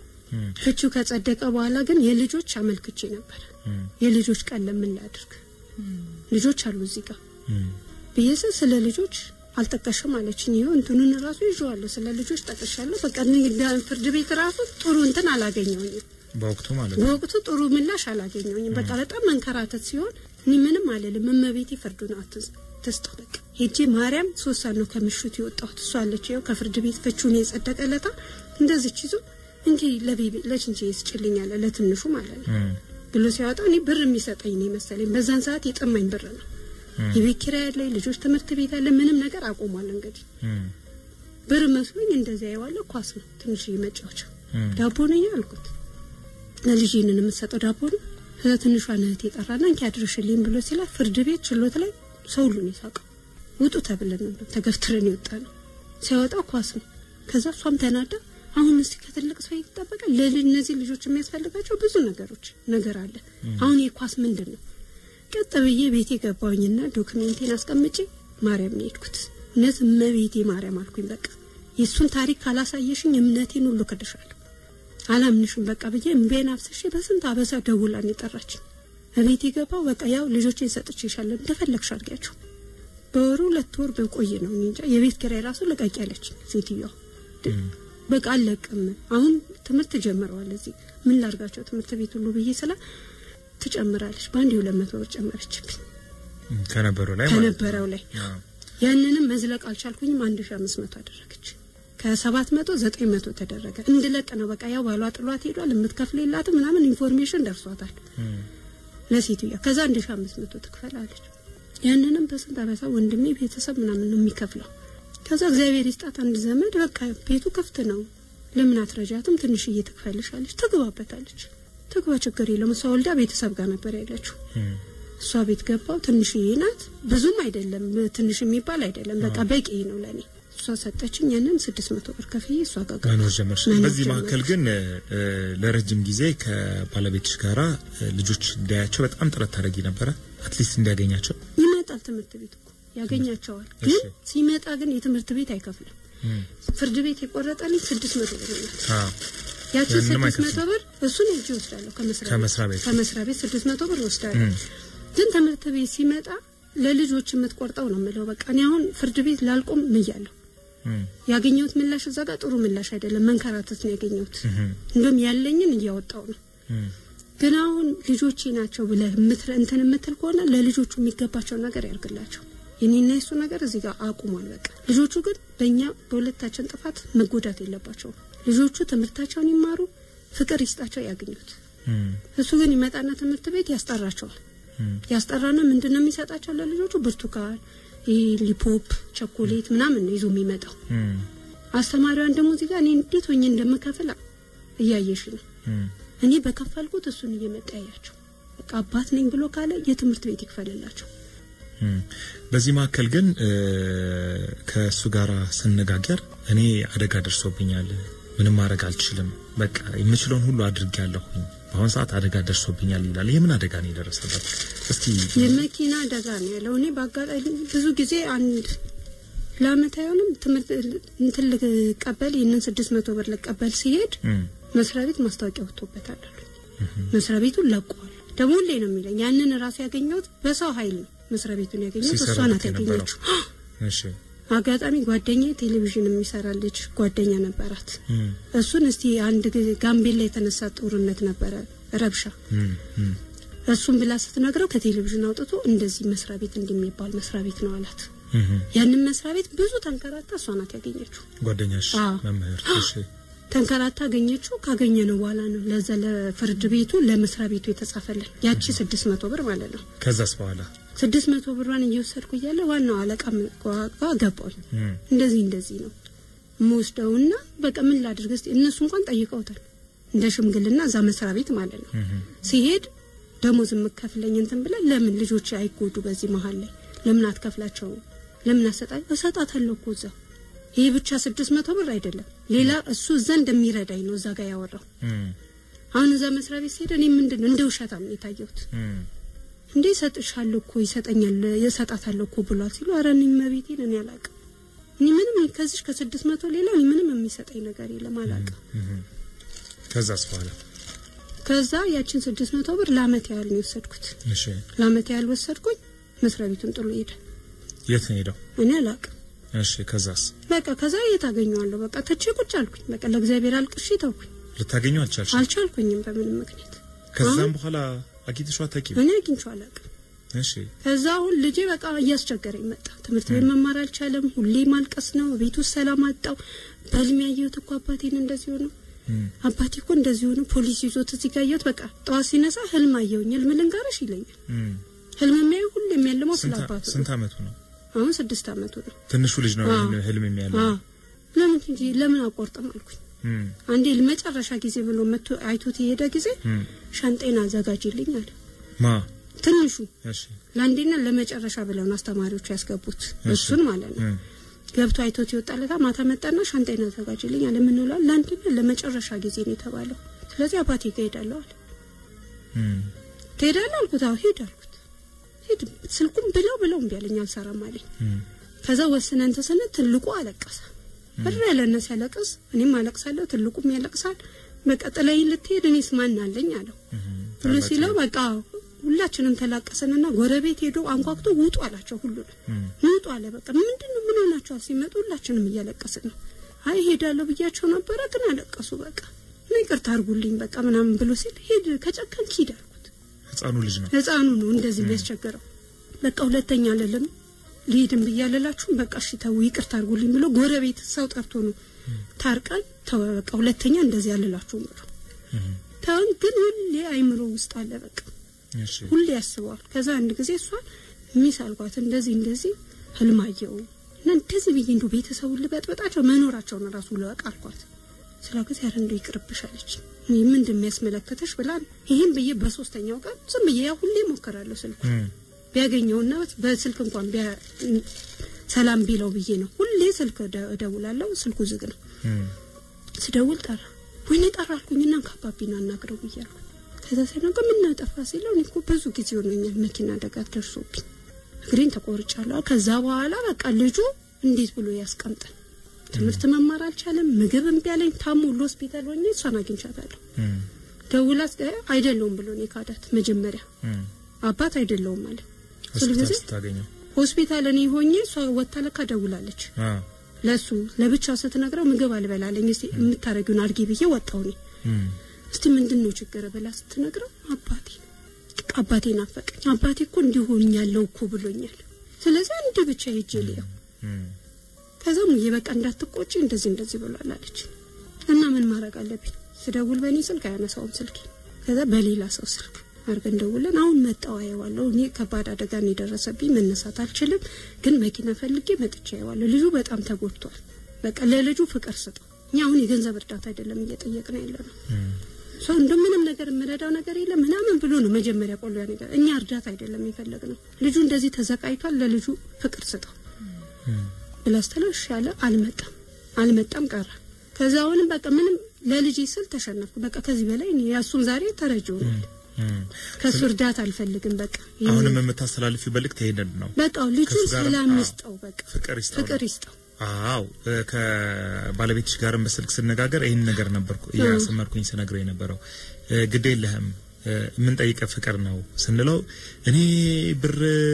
ፍቹ ከጸደቀ በኋላ ግን የልጆች አመልክቼ ነበር። የልጆች ቀን ለምን ላድርግ ልጆች አሉ እዚህ ጋር ብዬሽ ስለ ልጆች አልጠቀሽም አለችኝ። ይኸው እንትኑን ራሱ ይዤዋለሁ ስለ ልጆች ጠቅሻለሁ። በቃ ፍርድ ቤት ራሱ ጥሩ እንትን አላገኘውኝም። በወቅቱ ማለት ነው። በወቅቱ ጥሩ ምላሽ አላገኘውኝም። በቃ በጣም መንከራተት ሲሆን እኔ ምንም አልልም። እመቤቴ ፍርዱን አትስጠው። በቃ ሄጄ ማርያም ሶስት ሰዓት ነው ከምሽቱ የወጣሁት። እሷ አለች ይኸው ከፍርድ ቤት ፍቹን የጸደቀለታ እንደዚች ይዞ እንዲህ ለቤቢ ለችንቼ ይስጭልኛል ለትንሹ ማለት ነው ብሎ ሲያወጣ እኔ ብር የሚሰጠኝ ነው መሰለኝ። በዛን ሰዓት የጠማኝ ብር ነው የቤት ኪራይ ያለ ልጆች ትምህርት ቤት ያለ ምንም ነገር አቆሟል። እንግዲህ ብር መስሎኝ እንደዚያ የዋለው ኳስ ነው ትንሽ መጫወቻ ዳቦ ነኝ አልኩት። ለልጅ ይህንን የምትሰጠው ዳቦ ነው። ከዛ ትንሿን እህት የጠራና እንኪ አድርሽልኝ ብሎ ሲላት ፍርድ ቤት ችሎት ላይ ሰው ሁሉ ነው የሳቀው። ውጡ ተብለን ነው ተገፍትረን የወጣ ነው። ሲያወጣው ኳስ ነው። ከዛ እሷም ተናዳ አሁን እስቲ ከትልቅ ሰው ይጠበቃል። ለእነዚህ ልጆች የሚያስፈልጋቸው ብዙ ነገሮች ነገር አለ። አሁን የኳስ ምንድን ነው? ቀጥ ብዬ ቤቴ ገባሁኝና ዶክሜንቴን አስቀምጬ ማርያም ነው የሄድኩት። እውነት እመቤቴ ማርያም አልኩኝ። በቃ የእሱን ታሪክ ካላሳየሽኝ እምነቴን ሁሉ ክድሻለሁ፣ አላምንሽም በቃ ብዬ እምቤን አፍስሼ በስንት አበሳ ደውላን የጠራችኝ። እቤት የገባው በቃ ያው ልጆቼን ሰጥቼሻለሁ እንደፈለግሽ አድርጊያቸው። በወሩ ሁለት ወር በቆየ ነው እንጃ የቤት ኪራይ ራሱ ልቀቂ ያለችኝ ሴትዮዋ። በቃ አለቅም አሁን ትምህርት ጀምረዋል እዚህ ምን ላርጋቸው ትምህርት ቤት ሁሉ ብዬ ስላ ትጨምራለች። በአንድ የሁለት መቶ ብር ጨመረችብኝ ከነበረው ላይ ከነበረው ላይ ያንንም መዝለቅ አልቻልኩኝም። አንድ ሺ አምስት መቶ አደረገች። ከሰባት መቶ ዘጠኝ መቶ ተደረገ። እንድለቅ ነው በቃ ያው ባሏ ጥሏት ሄዷል። የምትከፍል የላትም ምናምን ኢንፎርሜሽን ደርሷታል ለሴትዮዋ። ከዛ አንድ ሺ አምስት መቶ ትክፈል አለች። ያንንም በስንት አበሳ ወንድሜ ቤተሰብ ምናምን ነው የሚከፍለው። ከዛ እግዚአብሔር ይስጣት አንድ ዘመድ በቃ ቤቱ ክፍት ነው ለምን አትረጃትም ትንሽዬ ትክፈልሽ አለች። ትግባበታለች ትግባ ችግር የለውም። እሷ ወልዳ ቤተሰብ ጋር ነበር ያለችው። እሷ ቤት ገባው። ትንሽዬ ናት፣ ብዙም አይደለም፣ ትንሽ የሚባል አይደለም። በቃ በቂ ነው ለኔ። እሷ ሰጠችኝ። ያንን ስድስት መቶ ብር ከፍዬ እሷ ጋር ገባሁ። መኖር ጀመርሽ። በዚህ መካከል ግን ለረጅም ጊዜ ከባለቤትሽ ጋራ ልጆች እንዲያያቸው በጣም ጥረት ታደርጊ ነበረ፣ አትሊስት እንዲያገኛቸው። ይመጣል ትምህርት ቤት እኮ ያገኛቸዋል። ግን ሲመጣ ግን የትምህርት ቤት አይከፍልም። ፍርድ ቤት የቆረጠልኝ ስድስት መቶ ብር ናት። ያቺ ስድስት መቶ ብር እሱን እጅ ወስዳለሁ ከመስሪያ ቤት ከመስሪያ ቤት ስድስት መቶ ብር ወስዳለሁ። ግን ትምህርት ቤት ሲመጣ ለልጆች የምትቆርጠው ነው የምለው። በቃ እኔ አሁን ፍርድ ቤት ላልቆም ምያለሁ። ያገኘሁት ምላሽ እዛ ጋር ጥሩ ምላሽ አይደለም፣ መንከራተት ነው ያገኘሁት። እንደውም ያለኝን እያወጣው ነው። ግን አሁን ልጆቼ ናቸው ብለህ እንትን የምትል ከሆነ ለልጆቹ የሚገባቸውን ነገር ያርግላቸው። የኔና የሱ ነገር እዚህ ጋር አቁሟል። በቃ ልጆቹ ግን በእኛ በሁለታችን ጥፋት መጎዳት የለባቸውም። ልጆቹ ትምህርታቸውን ይማሩ፣ ፍቅር ይስጣቸው፣ ያገኙት። እሱ ግን ይመጣና ትምህርት ቤት ያስጠራቸዋል። ያስጠራና ምንድን ነው የሚሰጣቸው ለልጆቹ? ብርቱካን፣ ይህ ሊፖፕ ቸኮሌት ምናምን ነው ይዞ የሚመጣው። እም፣ አስተማሪዋን ደግሞ እዚህ ጋር እኔ እንዴት ሆኜ እንደምከፍል እያየሽ ነው። እም፣ እኔ በከፈልኩት እሱን እየመጣ ያያቸው። በቃ አባት ነኝ ብሎ ካለ የትምህርት ቤት ይክፈልላቸው። እም። በዚህ መካከል ግን እ፣ ከእሱ ጋር ስነጋገር እኔ አደጋ ደርሶብኛል፣ ምንም ማድረግ አልችልም፣ በቃ የምችለውን ሁሉ አድርጌያለሁኝ፣ በአሁን ሰዓት አደጋ ደርሶብኛል ይላል። የምን አደጋ ነው የደረሰበት? እስቲ የመኪና አደጋ ነው ያለው። እኔ በአጋጣሚ ብዙ ጊዜ አንድ ለአመት አይሆንም ትምህርት እንትን ልቀበል ይህንን ስድስት መቶ ብር ልቀበል ሲሄድ እም፣ መስሪያ ቤት ማስታወቂያ ወጥቶበታል አሉ። መስሪያ ቤቱን ለቀዋል። ደግሞ ሁሌ ነው የሚለኝ ያንን ራሱ ያገኘሁት በሰው ኃይል ነው። መስሪያ ቤቱን ያገኘሁት እሷ ናት ሲሰራበት የነበረው። ያገኘችው። እሺ አጋጣሚ ጓደኛ ቴሌቪዥን የሚሰራ ልጅ ጓደኛ ነበራት። እም፣ እሱን እስቲ አንድ ጊዜ ጋምቤላ የተነሳ ጦርነት ነበረ ረብሻ እም፣ እም፣ እሱን ብላ ስትነግረው ከቴሌቪዥን አውጥቶ እንደዚህ መስሪያ ቤት እንደሚባል መስሪያ ቤት ነው አላት። እም። ያንን መስሪያ ቤት ብዙ ተንከራታ እሷ ናት ያገኘችው። ጓደኛሽ አዎ። መምህር እሺ ተንከራታ አገኘችው። ካገኘ ነው በኋላ ነው ለዛ ለፍርድ ቤቱ ለመስሪያ ቤቱ የተጻፈልን ያቺ ስድስት መቶ ብር ማለት ነው። ከዛስ በኋላ ስድስት መቶ ብሯን እየወሰድኩ እያለ ዋናው አለቃ ጋ ገባኝ። እም፣ እንደዚህ እንደዚህ ነው የምወስደውና በቃ ምን ላድርግ እስቲ እነሱ እንኳን ጠይቀውታል እንደ ሽምግልና እዛ መስሪያ ቤት ማለት ነው። እም፣ ሲሄድ ደሞዝ የምከፍለኝ እንትን ብለን ለምን ልጆች አይጎዱ በዚህ መሀል ላይ ለምን አትከፍላቸው ለምን አሰጣኝ እሰጣታለሁ እኮ እዛ ይህ ብቻ ስድስት መቶ ብር አይደለም ሌላ እሱ እዛ እንደሚረዳኝ ነው እዛ ጋር ያወራው እም፣ አሁን እዛ መስሪያ ቤት ሲሄድ እኔ ምንድን ነው እንደ ውሸታም ነው የታየሁት እም፣ እንዴ ይሰጥሻለሁ እኮ ይሰጠኛል ይሰጣታለሁ እኮ ብሏል ሲሉ ኧረ እኔ መቤቴን እኔ አላውቅም እኔ ምንም ከዚህ ከስድስት መቶ ሌላ እኔ ምንም የሚሰጠኝ ነገር የለም አላውቅም እም። ከዛስ በኋላ ከዛ ያችን ስድስት መቶ ብር ለአመት ያህል ነው የወሰድኩት እሺ ለአመት ያህል ወሰድኩኝ መስሪያ ቤቱን ጥሎ ሄደ የት ነው ሄደው? እኔ አላውቅም እሺ ከዛስ በቃ ከዛ የት አገኘዋለሁ በቃ ትቼ ቁጭ አልኩኝ በቃ ለእግዚአብሔር አልቅሼ ተውኩኝ ልታገኙ አልቻልሽ? አልቻልኩኝም በምንም ምክንያት ከዛም በኋላ አግኝተሽው አታውቂም? እኔ አግኝቼው አላውቅም እሺ ከዛ አሁን ልጄ በቃ እያስቸገረኝ መጣ። ትምህርት ቤት መማር አልቻለም። ሁሌ ማልቀስ ነው። ቤት ውስጥ ሰላም አጣው። በህልሜ ያየሁት እኮ አባቴን እንደዚህ ሆኖ እም፣ አባቴ እኮ እንደዚህ ሆኖ ፖሊስ ይዞት እዚህ ጋር አየሁት። በቃ ጠዋት ሲነሳ ህልም አየሁኝ። ህልም ልንገርሽ ይለኛል። እም። ህልም የሚያዩ ሁሌ የሚያልመው ስለ ስንት አባቱ ስንት ነው። አመቱ ነው? አሁን ስድስት አመቱ ነው። ትንሹ ልጅ ነው አዎ። ይሄን ህልም የሚያለው። አዎ ለምን እንጂ ለምን አቆርጥም አልኩኝ። እም፣ አንዴ ለመጨረሻ ጊዜ ብሎ መጥቶ አይቶት የሄደ ጊዜ እም። ሻንጤን አዘጋጅልኝ አለ። ማ ትንሹ እሺ ለአንዴና ለመጨረሻ ብለው ነው አስተማሪዎቹ ያስገቡት እሺ። እሱን ማለት ነው። እም፣ ገብቶ አይቶት ይወጣለታ ማታ መጣና ሻንጣዬን አዘጋጅልኝ አለ። ምን ብሏል? ለአንድና ለመጨረሻ ጊዜ ነው የተባለው። ስለዚህ አባቴ ጋር ሄዳለሁ አለ። እም፣ ትሄዳለህ አልኩት። አዎ ሂድ አልኩት። ሂድ ስልኩም ብለው ብለው እምቢ አለኝ፣ አልሰራም አለኝ። እም፣ ከዛ ወስነን ተስነ ትልቁ አለቀሰ። ብር ያለነ ሲያለቅስ እኔም አለቅሳለሁ፣ ትልቁም ያለቅሳል። በቃ ጥለኸኝ ልትሄድ እኔስ ማን አለኝ አለው እም። ብሎ ሲለው በቃ ሁላችንም ተላቀሰንና ጎረቤት ሄዶ አንኳኩቶ ውጡ አላቸው። ሁሉንም እም፣ ውጡ አለ። በቃ ምንድን ነው ምን ሆናችኋል? ሲመጡ ሁላችንም እያለቀስን ነው። አይ ሄዳለሁ ብያቸው ነበረ ግን አለቀሱ። በቃ እና ይቅርታ አድርጉልኝ በቃ ምናምን ብሎ ሲል ሂድ ከጨከንክ ሂድ አልኩት። ህፃኑ ልጅ ነው። ህፃኑ ነው እንደዚህ የሚያስቸግረው። በቃ ሁለተኛ አልልም ልሂድም ብዬ አልላችሁም በቃ እሺ ተው ይቅርታ አድርጉልኝ ብሎ ጎረቤት ሰው ጠርቶ ነው ታርቀን ተወ። በቃ ሁለተኛ እንደዚህ አልላችሁም ብሎ እም፣ ተውን። ግን ሁሌ አይምሮ ውስጥ አለ በቃ እሺ ሁሌ ያስበዋል። ከዛ አንድ ጊዜ እሷን ሚስ አልኳት እንደዚህ እንደዚህ ህልም አየሁ እና እንደዚህ ብዬ እንዱ ቤተሰቡን ልበጥበጣቸው መኖራቸውን ራሱ ልወቅ አልኳት። ስለ ጊዜ ኧረ እንደው ይቅርብሽ አለች። እኔ ምን እንደሚያስመለከተሽ ብላ ይህም ብዬ በሶስተኛው ቀን ዝም ብዬ ያው ሁሌ ሞከራለሁ ስልኩ እም፣ ቢያገኘውና በስልክ እንኳን ቢያ ሰላም ቢለው ብዬ ነው ሁሌ ስልክ እደ- እደውላለሁ። ስልኩ ዝግ ነው። እም፣ ስደውል ጠራ። ወይኔ ጠራ አልኩኝና ከአባቢን አናግረው ብያለሁ። ከዛ ሲነገ ምን ጠፋ ሲለው እኔ እኮ ብዙ ጊዜ ሆኖኛል መኪና አደጋ ደርሶብኝ እግሬን ተቆርጫለሁ። ከዛ በኋላ በቃ ልጁ እንዴት ብሎ ያስቀምጠን? ትምህርት መማር አልቻለም። ምግብ እምቢ አለኝ። ታሞ ሁሉ ሆስፒታል ሆኜ እሷን አግኝቻታለሁ። እም፣ ደውላ አይደለውም ብሎ እኔ ካዳት መጀመሪያ እም። አባት አይደለውም አለ። ሆስፒታል ስለዚህ ስታገኘው ሆስፒታል እኔ ሆኜ እሷ ወጥታ ለካ ደውላለች አ ለሱ ለብቻው ስትነግረው ምግብ አልበላለኝ እስቲ የምታረጊውን አድርጊ ብዬ ወጣው እኔ እም፣ እስቲ ምንድን ነው ችግር ብላ ስትነግረው አባቴ በቃ አባቴ ናፈቀኝ አባቴ እኮ እንዲሆን ያለው እኮ ብሎኛል ስለዚህ አንድ ብቻ ሄጄ ልየው እም፣ ከዛ ሙዬ በቃ እንዳትቆጪ እንደዚህ እንደዚህ ብሏል አለች እና ምን ማድረግ አለብኝ ስደውል በእኔ ስልክ አያነሳውም ስልክ ከዛ በሌላ ሰው ስልክ አድርገን ደውለን አሁን መጣው አየዋለሁ። እኔ ከባድ አደጋ ነው የደረሰብኝ፣ መነሳት አልችልም፣ ግን መኪና ፈልጌ መጥቼ አየዋለሁ። ልጁ በጣም ተጎድቷል። በቃ ለልጁ ፍቅር ስጠው። እኛ አሁን የገንዘብ እርዳታ አይደለም እየጠየቅን ያለ ነው። ሰው እንደ ምንም ነገር የምረዳው ነገር የለም ምናምን ብሎ ነው መጀመሪያ ቆሎ ያ ነገር እኛ እርዳታ አይደለም የፈለግ ነው። ልጁ እንደዚህ ተዘቃይቷል፣ ለልጁ ፍቅር ስጠው ብላስተለው እሺ ያለ አልመጣም አልመጣም ቀረ። ከዛ አሁንም በቃ ምንም ለልጄ ስል ተሸነፍኩ። በቃ ከዚህ በላይ እኔ ያሱን ዛሬ ተረጅ ሆኗል። ከሱ እርዳታ አልፈልግም። በቃ ይሄን- አሁንም የምታስተላልፊው መልእክት ይሄንን ነው። በቃ ልጁ ከሱ ጋር- ሰላም አዎ፣ ይስጠው፣ በቃ ፍቅር ይስጠው ነው። ፍቅር ይስጠው። አዎ እ፣ ከባለቤትሽ ጋርም በስልክ ስነጋገር ይህን ነገር ነበርኩ እያሰመርኩኝ ስነግረው የነበረው እ፣ ግድ የለህም እ፣ የምንጠይቀ ፍቅር ነው ስንለው እኔ ብር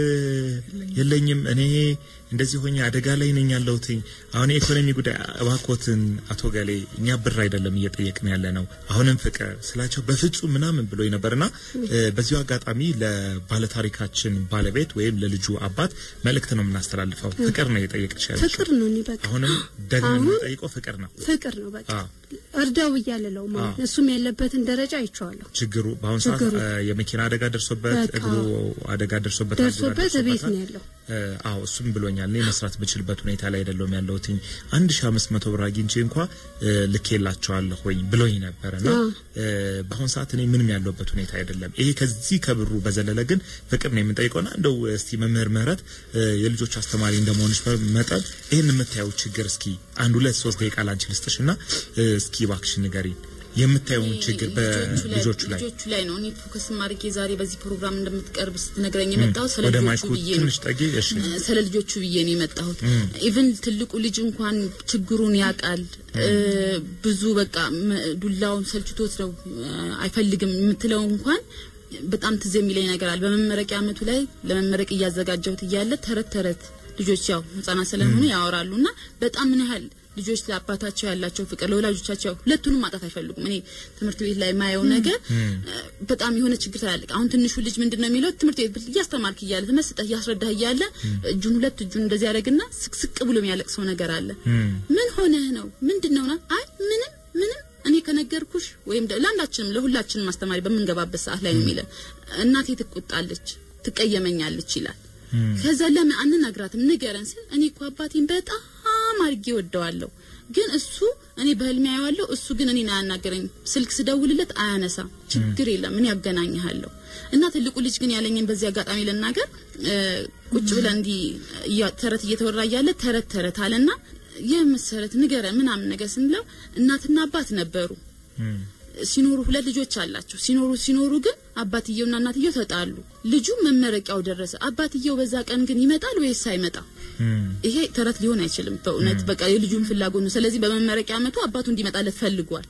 የለኝም እኔ እንደዚህ ሆኜ አደጋ ላይ ነኝ ያለሁትኝ አሁን የኢኮኖሚ ጉዳይ እባክዎትን አቶ ገሌ እኛ ብር አይደለም እየጠየቅን ያለ ነው አሁንም ፍቅር ስላቸው በፍጹም ምናምን ብሎ ነበርና እ፣ በዚሁ አጋጣሚ ለባለታሪካችን ባለቤት ወይም ለልጁ አባት መልእክት ነው የምናስተላልፈው ፍቅር ነው የጠየቅሽ ያለሽው ፍቅር ነው እኔ በቃ አሁንም ደግሞ አሁን የምንጠይቀው ፍቅር ነው። ፍቅር ነው በቃ አዎ። እርዳው እያለለው ማለት ነው። እሱም ያለበትን ደረጃ አይቼዋለሁ። ችግሩ በአሁኑ ሰዓት ችግሩ። እ፣ የመኪና አደጋ ደርሶበት በቃ እግሩ አደጋ ደርሶበት ደርሶበት አደጋ ቤት ደርሶበታል። ነው ያለው። እ፣ አዎ እሱም ብሎኛል። እኔ መስራት ብችልበት ሁኔታ ላይ አይደለሁም ያለሁትኝ አንድ ሺ አምስት መቶ ብር አግኝቼ እንኳ እ፣ ልኬላቸዋለሁ ወይ ብሎኝ ነበር እና አዎ። እ፣ በአሁኑ ሰዓት እኔ ምንም ያለሁበት ሁኔታ አይደለም። ይሄ ከዚህ ከብሩ በዘለለ ግን ፍቅር ነው የምንጠይቀውና እንደው እስቲ መምህር ምህረት እ፣ የልጆች አስተማሪ እንደመሆንሽ መጠን ይህን የምታየው ችግር እስኪ አንድ ሁለት ሶስት ደቂቃ ላንቺ ልስጥሽ እና እ፣ እስኪ እባክሽ ንገሪን የምታየውን ችግር በልጆቹ ላይ ልጆቹ ላይ ነው እኔ ፎከስ ማድረጌ ዛሬ በዚህ ፕሮግራም እንደምትቀርብ ስትነግረኝ የመጣሁት ስለ ወደ ልጆቹ ማይኩ ብዬ ነው ትንሽ ጠጊ። እሺ ስለ ልጆቹ ብዬ ነው የመጣሁት። ኢቭን ትልቁ ልጅ እንኳን ችግሩን ያውቃል። እ፣ ብዙ በቃ መ- ዱላውን ሰልችቶት ነው እ፣ አይፈልግም የምትለው እንኳን በጣም ትዝ የሚለኝ ነገር አለ። በመመረቂያ አመቱ ላይ ለመመረቅ እያዘጋጀሁት እያለ ተረት ተረት ልጆች ያው ህጻናት ስለሆኑ ያወራሉ እና በጣም ምን ያህል ልጆች ለአባታቸው ያላቸው ፍቅር ለወላጆቻቸው ሁለቱንም ማጣት አይፈልጉም። እኔ ትምህርት ቤት ላይ የማየው ነገር እ፣ በጣም የሆነ ችግር ታላልቅ። አሁን ትንሹ ልጅ ምንድን ነው የሚለው ትምህርት ቤት እያስተማርክ እያለ ተመስጠህ እያስረዳህ እያለ እጁን ሁለት እጁን እንደዚህ ያደርግና ስቅስቅ ብሎ የሚያለቅሰው ነገር አለ። ምን ሆነህ ነው ምንድን ነው ና አይ ምንም ምንም እኔ ከነገርኩሽ ወይም ደ- ለአንዳችንም ለሁላችንም አስተማሪ በምንገባበት ሰዓት ላይ ነው የሚለን እናቴ ትቆጣለች፣ ትቀየመኛለች ይላል። ከዛ ለምን አንነግራትም ንገረን ስል እኔ እኮ አባቴን በጣም አድርጌ ወደዋለሁ፣ ግን እሱ እኔ በህልሜ አየዋለሁ፣ እሱ ግን እኔን አያናገረኝም። ስልክ ስደውልለት አያነሳም። ችግር የለም ምን ያገናኝሃለሁ። እና ትልቁ ልጅ ግን ያለኝን በዚህ አጋጣሚ ልናገር እ፣ ቁጭ ብለን እንዲህ እያ- ተረት እየተወራ እያለ ተረት ተረት አለና ይህ መሰረት ንገረን ምናምን ነገር ስንለው እናትና አባት ነበሩ ሲኖሩ ሁለት ልጆች አላቸው። ሲኖሩ ሲኖሩ ግን አባትየውና እናትየው ተጣሉ። ልጁ መመረቂያው ደረሰ። አባትየው በዛ ቀን ግን ይመጣል ወይስ አይመጣም? ይሄ ተረት ሊሆን አይችልም። በእውነት በቃ የልጁን ፍላጎት ነው። ስለዚህ በመመረቂያ አመቱ አባቱ እንዲመጣለት ፈልጓል።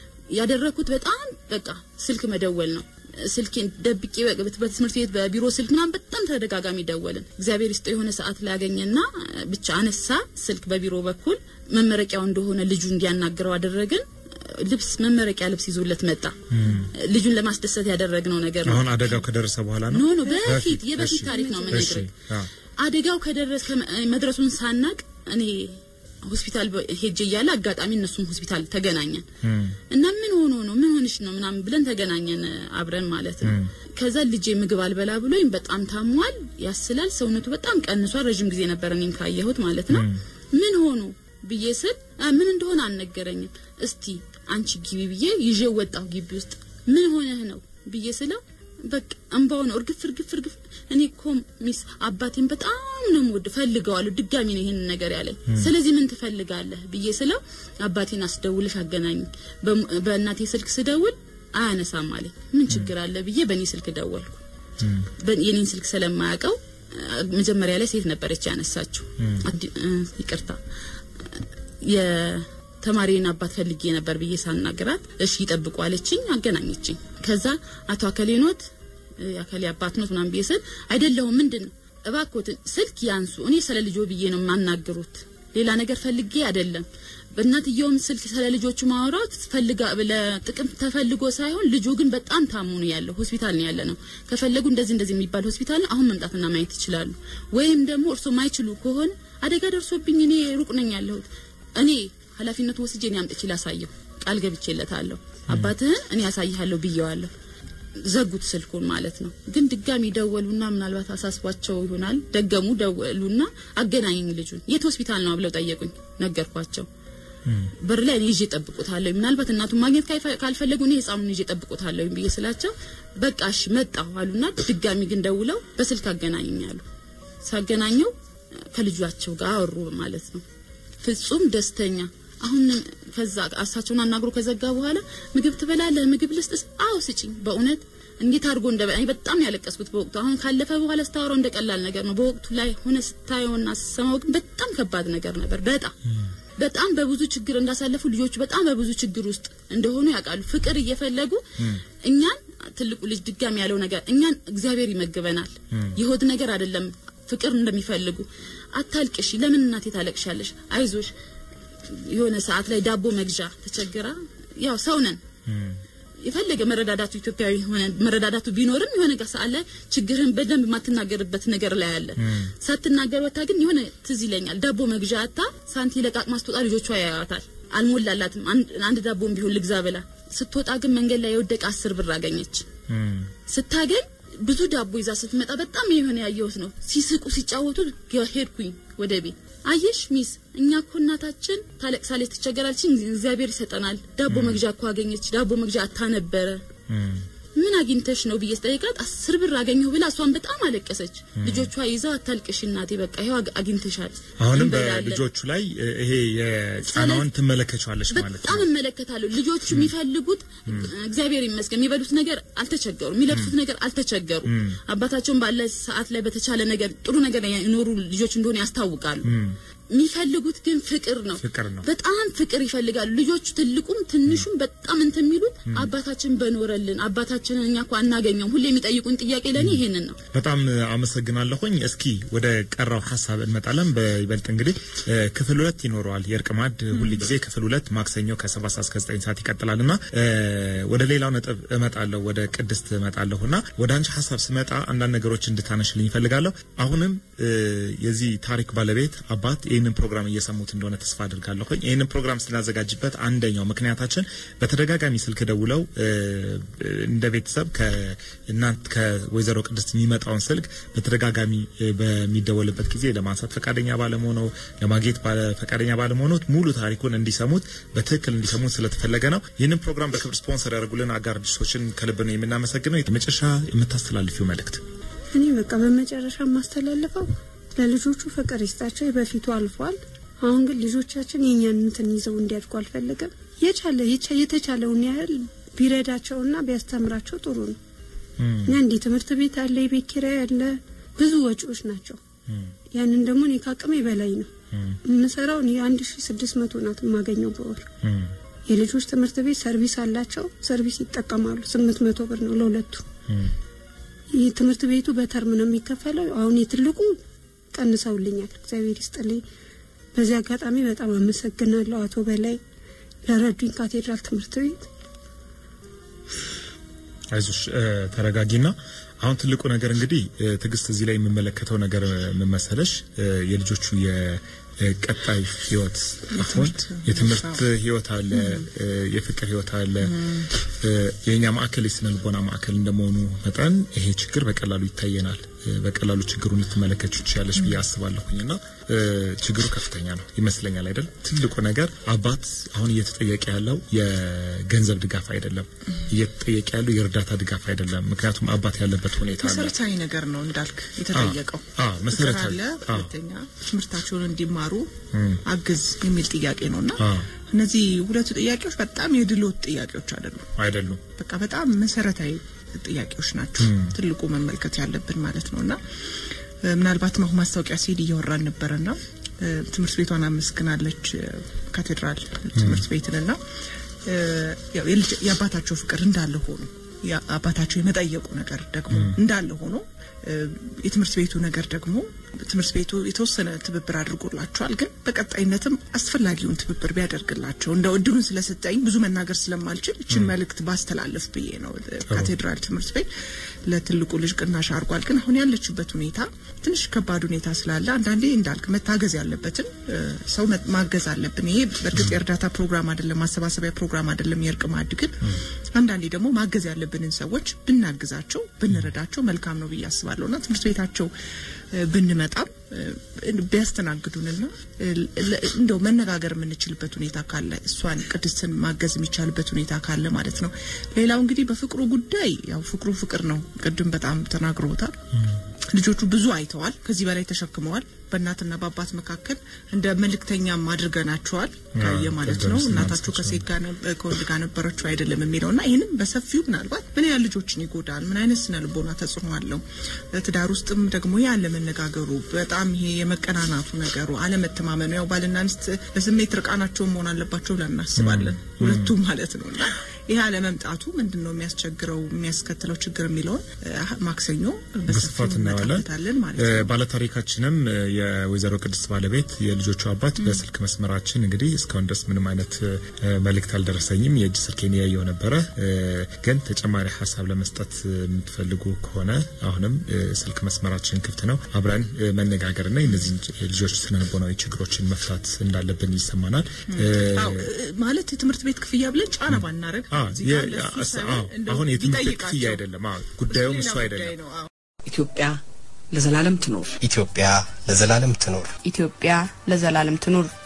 ያደረኩት በጣም በቃ ስልክ መደወል ነው። ስልኬን ደብቄ በ- በትምህርት ቤት በቢሮ ስልክ ምናምን በጣም ተደጋጋሚ ደወልን። እግዚአብሔር ይስጠው የሆነ ሰዓት ላይ ያገኘና ብቻ አነሳ ስልክ በቢሮ በኩል መመረቂያው እንደሆነ ልጁ እንዲያናግረው አደረግን። ልብስ መመረቂያ ልብስ ይዞለት መጣ። ልጁን ለማስደሰት ያደረግነው ነገር ነው። አሁን አደጋው ከደረሰ በኋላ ነው። ኖ ኖ በፊት የበፊት እሺ፣ ታሪክ ነው እሺ፣ የምነግርህ። አዎ። አደጋው ከደረሰ መድረሱን ሳናቅ እኔ ሆስፒታል በ- ሄጄ እያለ አጋጣሚ እነሱም ሆስፒታል ተገናኘን እና ምን ሆኖ ነው ምን ሆንሽ ነው ምናምን ብለን ተገናኘን አብረን ማለት ነው። ከዛ ልጄ ምግብ አልበላ ብሎኝ በጣም ታሟል፣ ያስላል፣ ሰውነቱ በጣም ቀንሷል። ረዥም ጊዜ ነበር እኔም ካየሁት ማለት ነው። ምን ሆኖ ብዬ ስል "አ፣ ምን እንደሆነ አልነገረኝም። እስቲ አንቺ ግቢ ብዬ ይዤው ወጣሁ ግቢ ውስጥ ምን ሆነህ ነው ብዬ ስለው በቃ እንባው ነው እርግፍ እርግፍ እርግፍ። እኔ እኮ ሚስ አባቴን በጣም ነው የምወደው ፈልገዋለሁ። ድጋሚ ነው ይሄንን ነገር ያለኝ። ስለዚህ ምን ትፈልጋለህ ብዬ ስለው አባቴን አስደውልሽ አገናኝ። በእናቴ ስልክ ስደውል አያነሳም አለኝ። ምን ችግር አለ ብዬ በእኔ ስልክ ደወልኩ። በ- የኔን ስልክ ስለማያውቀው አ፣ መጀመሪያ ላይ ሴት ነበረች ያነሳችው። አዲ- እ፣ ይቅርታ የተማሪን አባት ፈልጌ ነበር ብዬ ሳናግራት እሺ ይጠብቁ አለችኝ። አገናኘችኝ። ከዛ አቶ አከሌኖት የአከሌ አባት ኖት ምናምን ብዬ ስል አይደለሁም ምንድን ነው እባክዎትን ስልክ ያንሱ፣ እኔ ስለ ልጆ ብዬ ነው የማናግሩት ሌላ ነገር ፈልጌ አይደለም። በእናትየውም ስልክ ስለ ልጆቹ ማውራት ፈልጋ ለጥቅም ተፈልጎ ሳይሆን ልጁ ግን በጣም ታሞ ነው ያለው። ሆስፒታል ነው ያለ ነው። ከፈለጉ እንደዚህ እንደዚህ የሚባል ሆስፒታል ነው። አሁን መምጣትና ማየት ይችላሉ። ወይም ደግሞ እርሶ ማይችሉ ከሆነ አደጋ ደርሶብኝ እኔ ሩቅ ነኝ ያለሁት እኔ ኃላፊነቱ ወስጄ እኔ አምጥቼ ላሳየው ቃል ገብቼለታለሁ። አባትህን እኔ ያሳይሃለሁ ብየዋለሁ። ዘጉት ስልኩን ማለት ነው። ግን ድጋሚ ደወሉና ምናልባት አሳስቧቸው ይሆናል ደገሙ። ደወሉና አገናኙኝ ልጁን የት ሆስፒታል ነው ብለው ጠየቁኝ። ነገርኳቸው። በር ላይ እኔ ይዤ ጠብቁታለሁ፣ ምናልባት እናቱን ማግኘት ካይፈ- ካልፈለጉ እኔ ህፃኑን ይዤ ጠብቁታለሁ ብዬ ስላቸው በቃ እሺ መጣሁ አሉና ድጋሚ ግን ደውለው በስልክ አገናኙኝ አሉ። ሳገናኘው ከልጇቸው ጋር አወሩ ማለት ነው። ፍጹም ደስተኛ አሁን ከዛ እሳቸውን አናግሮ ከዘጋ በኋላ ምግብ ትበላለህ? ምግብ ልስጥስ? አዎ ስጪኝ። በእውነት እንዴት አድርጎ እንደ እኔ በጣም ያለቀስኩት በወቅቱ። አሁን ካለፈ በኋላ ስታወራው እንደ ቀላል ነገር ነው። በወቅቱ ላይ ሆነ ስታየውና ስሰማው ግን በጣም ከባድ ነገር ነበር። በጣም በጣም በብዙ ችግር እንዳሳለፉ ልጆቹ በጣም በብዙ ችግር ውስጥ እንደሆኑ ያውቃሉ። ፍቅር እየፈለጉ እኛን ትልቁ ልጅ ድጋሚ ያለው ነገር እኛን እግዚአብሔር ይመግበናል። የሆድ ነገር አይደለም ፍቅር እንደሚፈልጉ አታልቅሽ፣ ለምን እናቴ ታለቅሻለሽ? አይዞሽ የሆነ ሰዓት ላይ ዳቦ መግዣ ተቸግራ ያው ሰው ነን የፈለገ መረዳዳቱ ኢትዮጵያዊ ሆነ መረዳዳቱ ቢኖርም የሆነ ጋር ሰዓት ላይ ችግርህን በደንብ የማትናገርበት ነገር ላይ አለ። ሳትናገር ወታ ግን የሆነ ትዝ ይለኛል ዳቦ መግዣ አታ ሳንቲ ለቃቅማ ስትወጣ ልጆቿ ያያዋታል። አልሞላላትም። አንድ- አንድ ዳቦም ቢሆን ልግዛ ብላ ስትወጣ ግን መንገድ ላይ የወደቀ አስር ብር አገኘች። ስታገኝ ብዙ ዳቦ ይዛ ስትመጣ በጣም የሆነ ያየሁት ነው። ሲስቁ ሲጫወቱ ሄድኩኝ ወደ ቤት። አየሽ ሚስ፣ እኛ እኮ እናታችን ታለቅሳለች፣ ትቸገራለች፣ እግዚአብሔር ይሰጠናል። ዳቦ መግዣ እኮ አገኘች። ዳቦ መግዣ አታ ነበረ። ምን አግኝተሽ ነው ብዬ ስጠይቃት አስር ብር አገኘሁ ብላ እሷን በጣም አለቀሰች። ልጆቿ ይዘው አታልቅሽ እናቴ፣ በቃ ይኸው አግ- አግኝተሻል፣ አሁንም እንበላለን። በልጆቹ ላይ እ፣ ይሄ የጫናውን ትመለከቻለሽ ማለት በጣም ነው። እመለከታለሁ። ልጆቹ የሚፈልጉት እግዚአብሔር ይመስገን የሚበሉት ነገር አልተቸገሩ፣ የሚለብሱት ነገር አልተቸገሩ። አባታቸውን ባለ ሰዓት ላይ በተቻለ ነገር ጥሩ ነገር የኖሩ ልጆች እንደሆነ ያስታውቃሉ። የሚፈልጉት ግን ፍቅር ነው። ፍቅር ነው። በጣም ፍቅር ይፈልጋሉ ልጆቹ። ትልቁም ትንሹም በጣም እንትን የሚሉት አባታችን በኖረልን አባታችንን እኛ እኮ አናገኘውም። ሁሌ የሚጠይቁን ጥያቄ ለእኔ ይሄንን ነው። በጣም አመሰግናለሁኝ። እስኪ ወደ ቀረው ሀሳብ እንመጣለን። በይበልጥ እንግዲህ እ፣ ክፍል ሁለት ይኖረዋል። የእርቅ ማዕድ ሁል ጊዜ ክፍል ሁለት ማክሰኞ ከሰባት ሰዓት እስከ ዘጠኝ ሰዓት ይቀጥላል እና እ፣ ወደ ሌላው ነጥብ እመጣለሁ። ወደ ቅድስት እመጣለሁ እና ወደ አንቺ ሀሳብ ስመጣ አንዳንድ ነገሮች እንድታነሽልኝ ይፈልጋለሁ። አሁንም እ፣ የዚህ ታሪክ ባለቤት አባት ይህንን ፕሮግራም እየሰሙት እንደሆነ ተስፋ አድርጋለሁኝ። ይህንን ፕሮግራም ስናዘጋጅበት አንደኛው ምክንያታችን በተደጋጋሚ ስልክ ደውለው እ፣ እንደ ቤተሰብ ከእናንት ከወይዘሮ ቅድስት የሚመጣውን ስልክ በተደጋጋሚ እ፣ በሚደወልበት ጊዜ ለማንሳት ፈቃደኛ ባለመሆነው ለማግኘት ባለ- ፈቃደኛ ባለመሆኑት ሙሉ ታሪኩን እንዲሰሙት በትክክል እንዲሰሙት ስለተፈለገ ነው። ይህንን ፕሮግራም በክብር ስፖንሰር ያደርጉልን አጋር ድርጅቶችን ከልብ ነው የምናመሰግነው። የመጨረሻ የምታስተላልፊው መልእክት እኔ በቃ በመጨረሻ የማስተላልፈው ለልጆቹ ፍቅር ይስጣቸው። የበፊቱ አልፏል። አሁን ግን ልጆቻችን የእኛን እንትን ይዘው እንዲያድጉ አልፈለገም። የቻለ የቻ- የተቻለውን ያህል ቢረዳቸውና ቢያስተምራቸው ጥሩ ነው። እና እንዲህ ትምህርት ቤት አለ፣ የቤት ኪራይ አለ፣ ብዙ ወጪዎች ናቸው። ያንን ደግሞ እኔ ከአቅሜ በላይ ነው የምሰራው። እኔ አንድ ሺ ስድስት መቶ ናት የማገኘው በወር። የልጆች ትምህርት ቤት ሰርቪስ አላቸው፣ ሰርቪስ ይጠቀማሉ። ስምንት መቶ ብር ነው ለሁለቱ። ይህ ትምህርት ቤቱ በተርም ነው የሚከፈለው። አሁን የትልቁ ቀንሰውልኛል፣ እግዚአብሔር ይስጥልኝ። በዚህ አጋጣሚ በጣም አመሰግናለሁ አቶ በላይ ለረዱኝ ካቴድራል ትምህርት ቤት። አይዞሽ እ፣ ተረጋጊና አሁን ትልቁ ነገር እንግዲህ እ፣ ትዕግስት እዚህ ላይ የምመለከተው ነገር ምን መሰለሽ እ፣ የልጆቹ የቀጣይ ህይወት አሁን የትምህርት ህይወት አለ እ፣ የፍቅር ህይወት አለ እ፣ የእኛ ማዕከል የስነ ልቦና ማዕከል እንደመሆኑ መጠን ይሄ ችግር በቀላሉ ይታየናል እ፣ በቀላሉ ችግሩን ልትመለከቹ ትችላለች ብዬ አስባለሁኝ እና እ፣ ችግሩ ከፍተኛ ነው ይመስለኛል አይደል ትልቁ ነገር አባት አሁን እየተጠየቀ ያለው የገንዘብ ድጋፍ አይደለም እየተጠየቀ ያለው የእርዳታ ድጋፍ አይደለም ምክንያቱም አባት ያለበት ሁኔታ አለ መሰረታዊ ነገር ነው እንዳልክ የተጠየቀው አዎ፣ መሰረታዊ። ፍቅር አለ። አዎ። ሁለተኛ ትምህርታቸውን እንዲማሩ አግዝ የሚል ጥያቄ ነውና አዎ። እነዚህ ሁለቱ ጥያቄዎች በጣም የድሎት ጥያቄዎች አይደሉም። አይደሉም በቃ በጣም መሰረታዊ ጥያቄዎች ናቸው። ትልቁ መመልከት ያለብን ማለት ነው እና እ፣ ምናልባትም አሁን ማስታወቂያ ሲሄድ እያወራን ነበረና እ፣ ትምህርት ቤቷን አመስግናለች እ፣ ካቴድራል ትምህርት ቤትንና እ፣ ያው የልጅ- የአባታቸው ፍቅር እንዳለ ሆኖ ያ- አባታቸው የመጠየቁ ነገር ደግሞ እንዳለ ሆኖ እ፣ የትምህርት ቤቱ ነገር ደግሞ ትምህርት ቤቱ የተወሰነ ትብብር አድርጎላቸዋል። ግን በቀጣይነትም አስፈላጊውን ትብብር ቢያደርግላቸው እንደው እድሉን ስለሰጠኝ ብዙ መናገር ስለማልችል ይችን መልእክት ባስተላለፍ ብዬ ነው። ካቴድራል ትምህርት ቤት ለትልቁ ልጅ ቅናሽ አድርጓል። ግን አሁን ያለችበት ሁኔታ ትንሽ ከባድ ሁኔታ ስላለ አንዳንዴ እንዳልክ መታገዝ ያለበትን እ፣ ሰው መ- ማገዝ አለብን። ይሄ በእርግጥ የእርዳታ ፕሮግራም አይደለም፣ ማሰባሰቢያ ፕሮግራም አይደለም፣ የእርቅ ማዕድ ግን አንዳንዴ ደግሞ ማገዝ ያለብን ያለብንን ሰዎች ብናግዛቸው ብንረዳቸው መልካም ነው ብዬ አስባለሁ እና ትምህርት ቤታቸው እ፣ ብንመጣም እ፣ ቢያስተናግዱንና እ፣ ለ- እንደው መነጋገር የምንችልበት ሁኔታ ካለ እሷን ቅድስትን ማገዝ የሚቻልበት ሁኔታ ካለ ማለት ነው። ሌላው እንግዲህ በፍቅሩ ጉዳይ ያው ፍቅሩ ፍቅር ነው። ቅድም በጣም ተናግሮታል። ልጆቹ ብዙ አይተዋል፣ ከዚህ በላይ ተሸክመዋል። በእናትና በአባት መካከል እንደ መልእክተኛም አድርገናቸዋል ካየ ማለት ነው። ቅድም እናታቸው ስናነሳቸው ከሴት ጋር ነበር ከወንድ ጋር ነበረችው አይደለም የሚለው እና ይህንም በሰፊው ምናልባት ምን ያህል ልጆችን ይጎዳል፣ ምን አይነት ስነ ልቦና ተጽዕኖ አለው፣ ትዳር ውስጥም ደግሞ ያለ መነጋገሩ በጣም ይሄ የመቀናናቱ ነገሩ አለመተማመኑ፣ ያው ባልና ሚስት በስሜት ርቃናቸውን መሆን አለባቸው ብለን እናስባለን ሁለቱም ማለት ነው እና ይህ አለመምጣቱ ምንድን ነው የሚያስቸግረው የሚያስከትለው ችግር የሚለውን እ፣ ማክሰኞ በስፋት በሰፊው እናየዋለን። እንመጣበታለን ማለት ነው። እ፣ ባለታሪካችንም እ፣ የወይዘሮ ቅድስት ባለቤት የልጆቹ አባት በስልክ መስመራችን እንግዲህ እስካሁን ድረስ ምንም አይነት እ፣ መልእክት አልደረሰኝም። የእጅ ስልኬን ያየው ነበረ። እ፣ ግን ተጨማሪ ሀሳብ ለመስጠት የምትፈልጉ ከሆነ አሁንም እ፣ ስልክ መስመራችን ክፍት ነው። አብረን እ፣ መነጋገርና የእነዚህ ልጆች ስነልቦናዊ ችግሮችን መፍታት እንዳለብን ይሰማናል። እ፣ አዎ እ፣ ማለት የትምህርት ቤት ክፍያ ብለን ጫና ባናረግ አ፣ እዚህ የ- ጋር ለእሱ አስ- ሳይሆን አዎ፣ እንደው አሁን የትምህርት ቤት ቢጠይቃቸው። ክፍያ አይደለም። አዎ፣ ጉዳዩም ሌላ እሱ ጉዳይ አይደለም። ነው። አዎ። ኢትዮጵያ ለዘላለም ትኖር። ኢትዮጵያ ለዘላለም ትኖር። ኢትዮጵያ ለዘላለም ትኑር።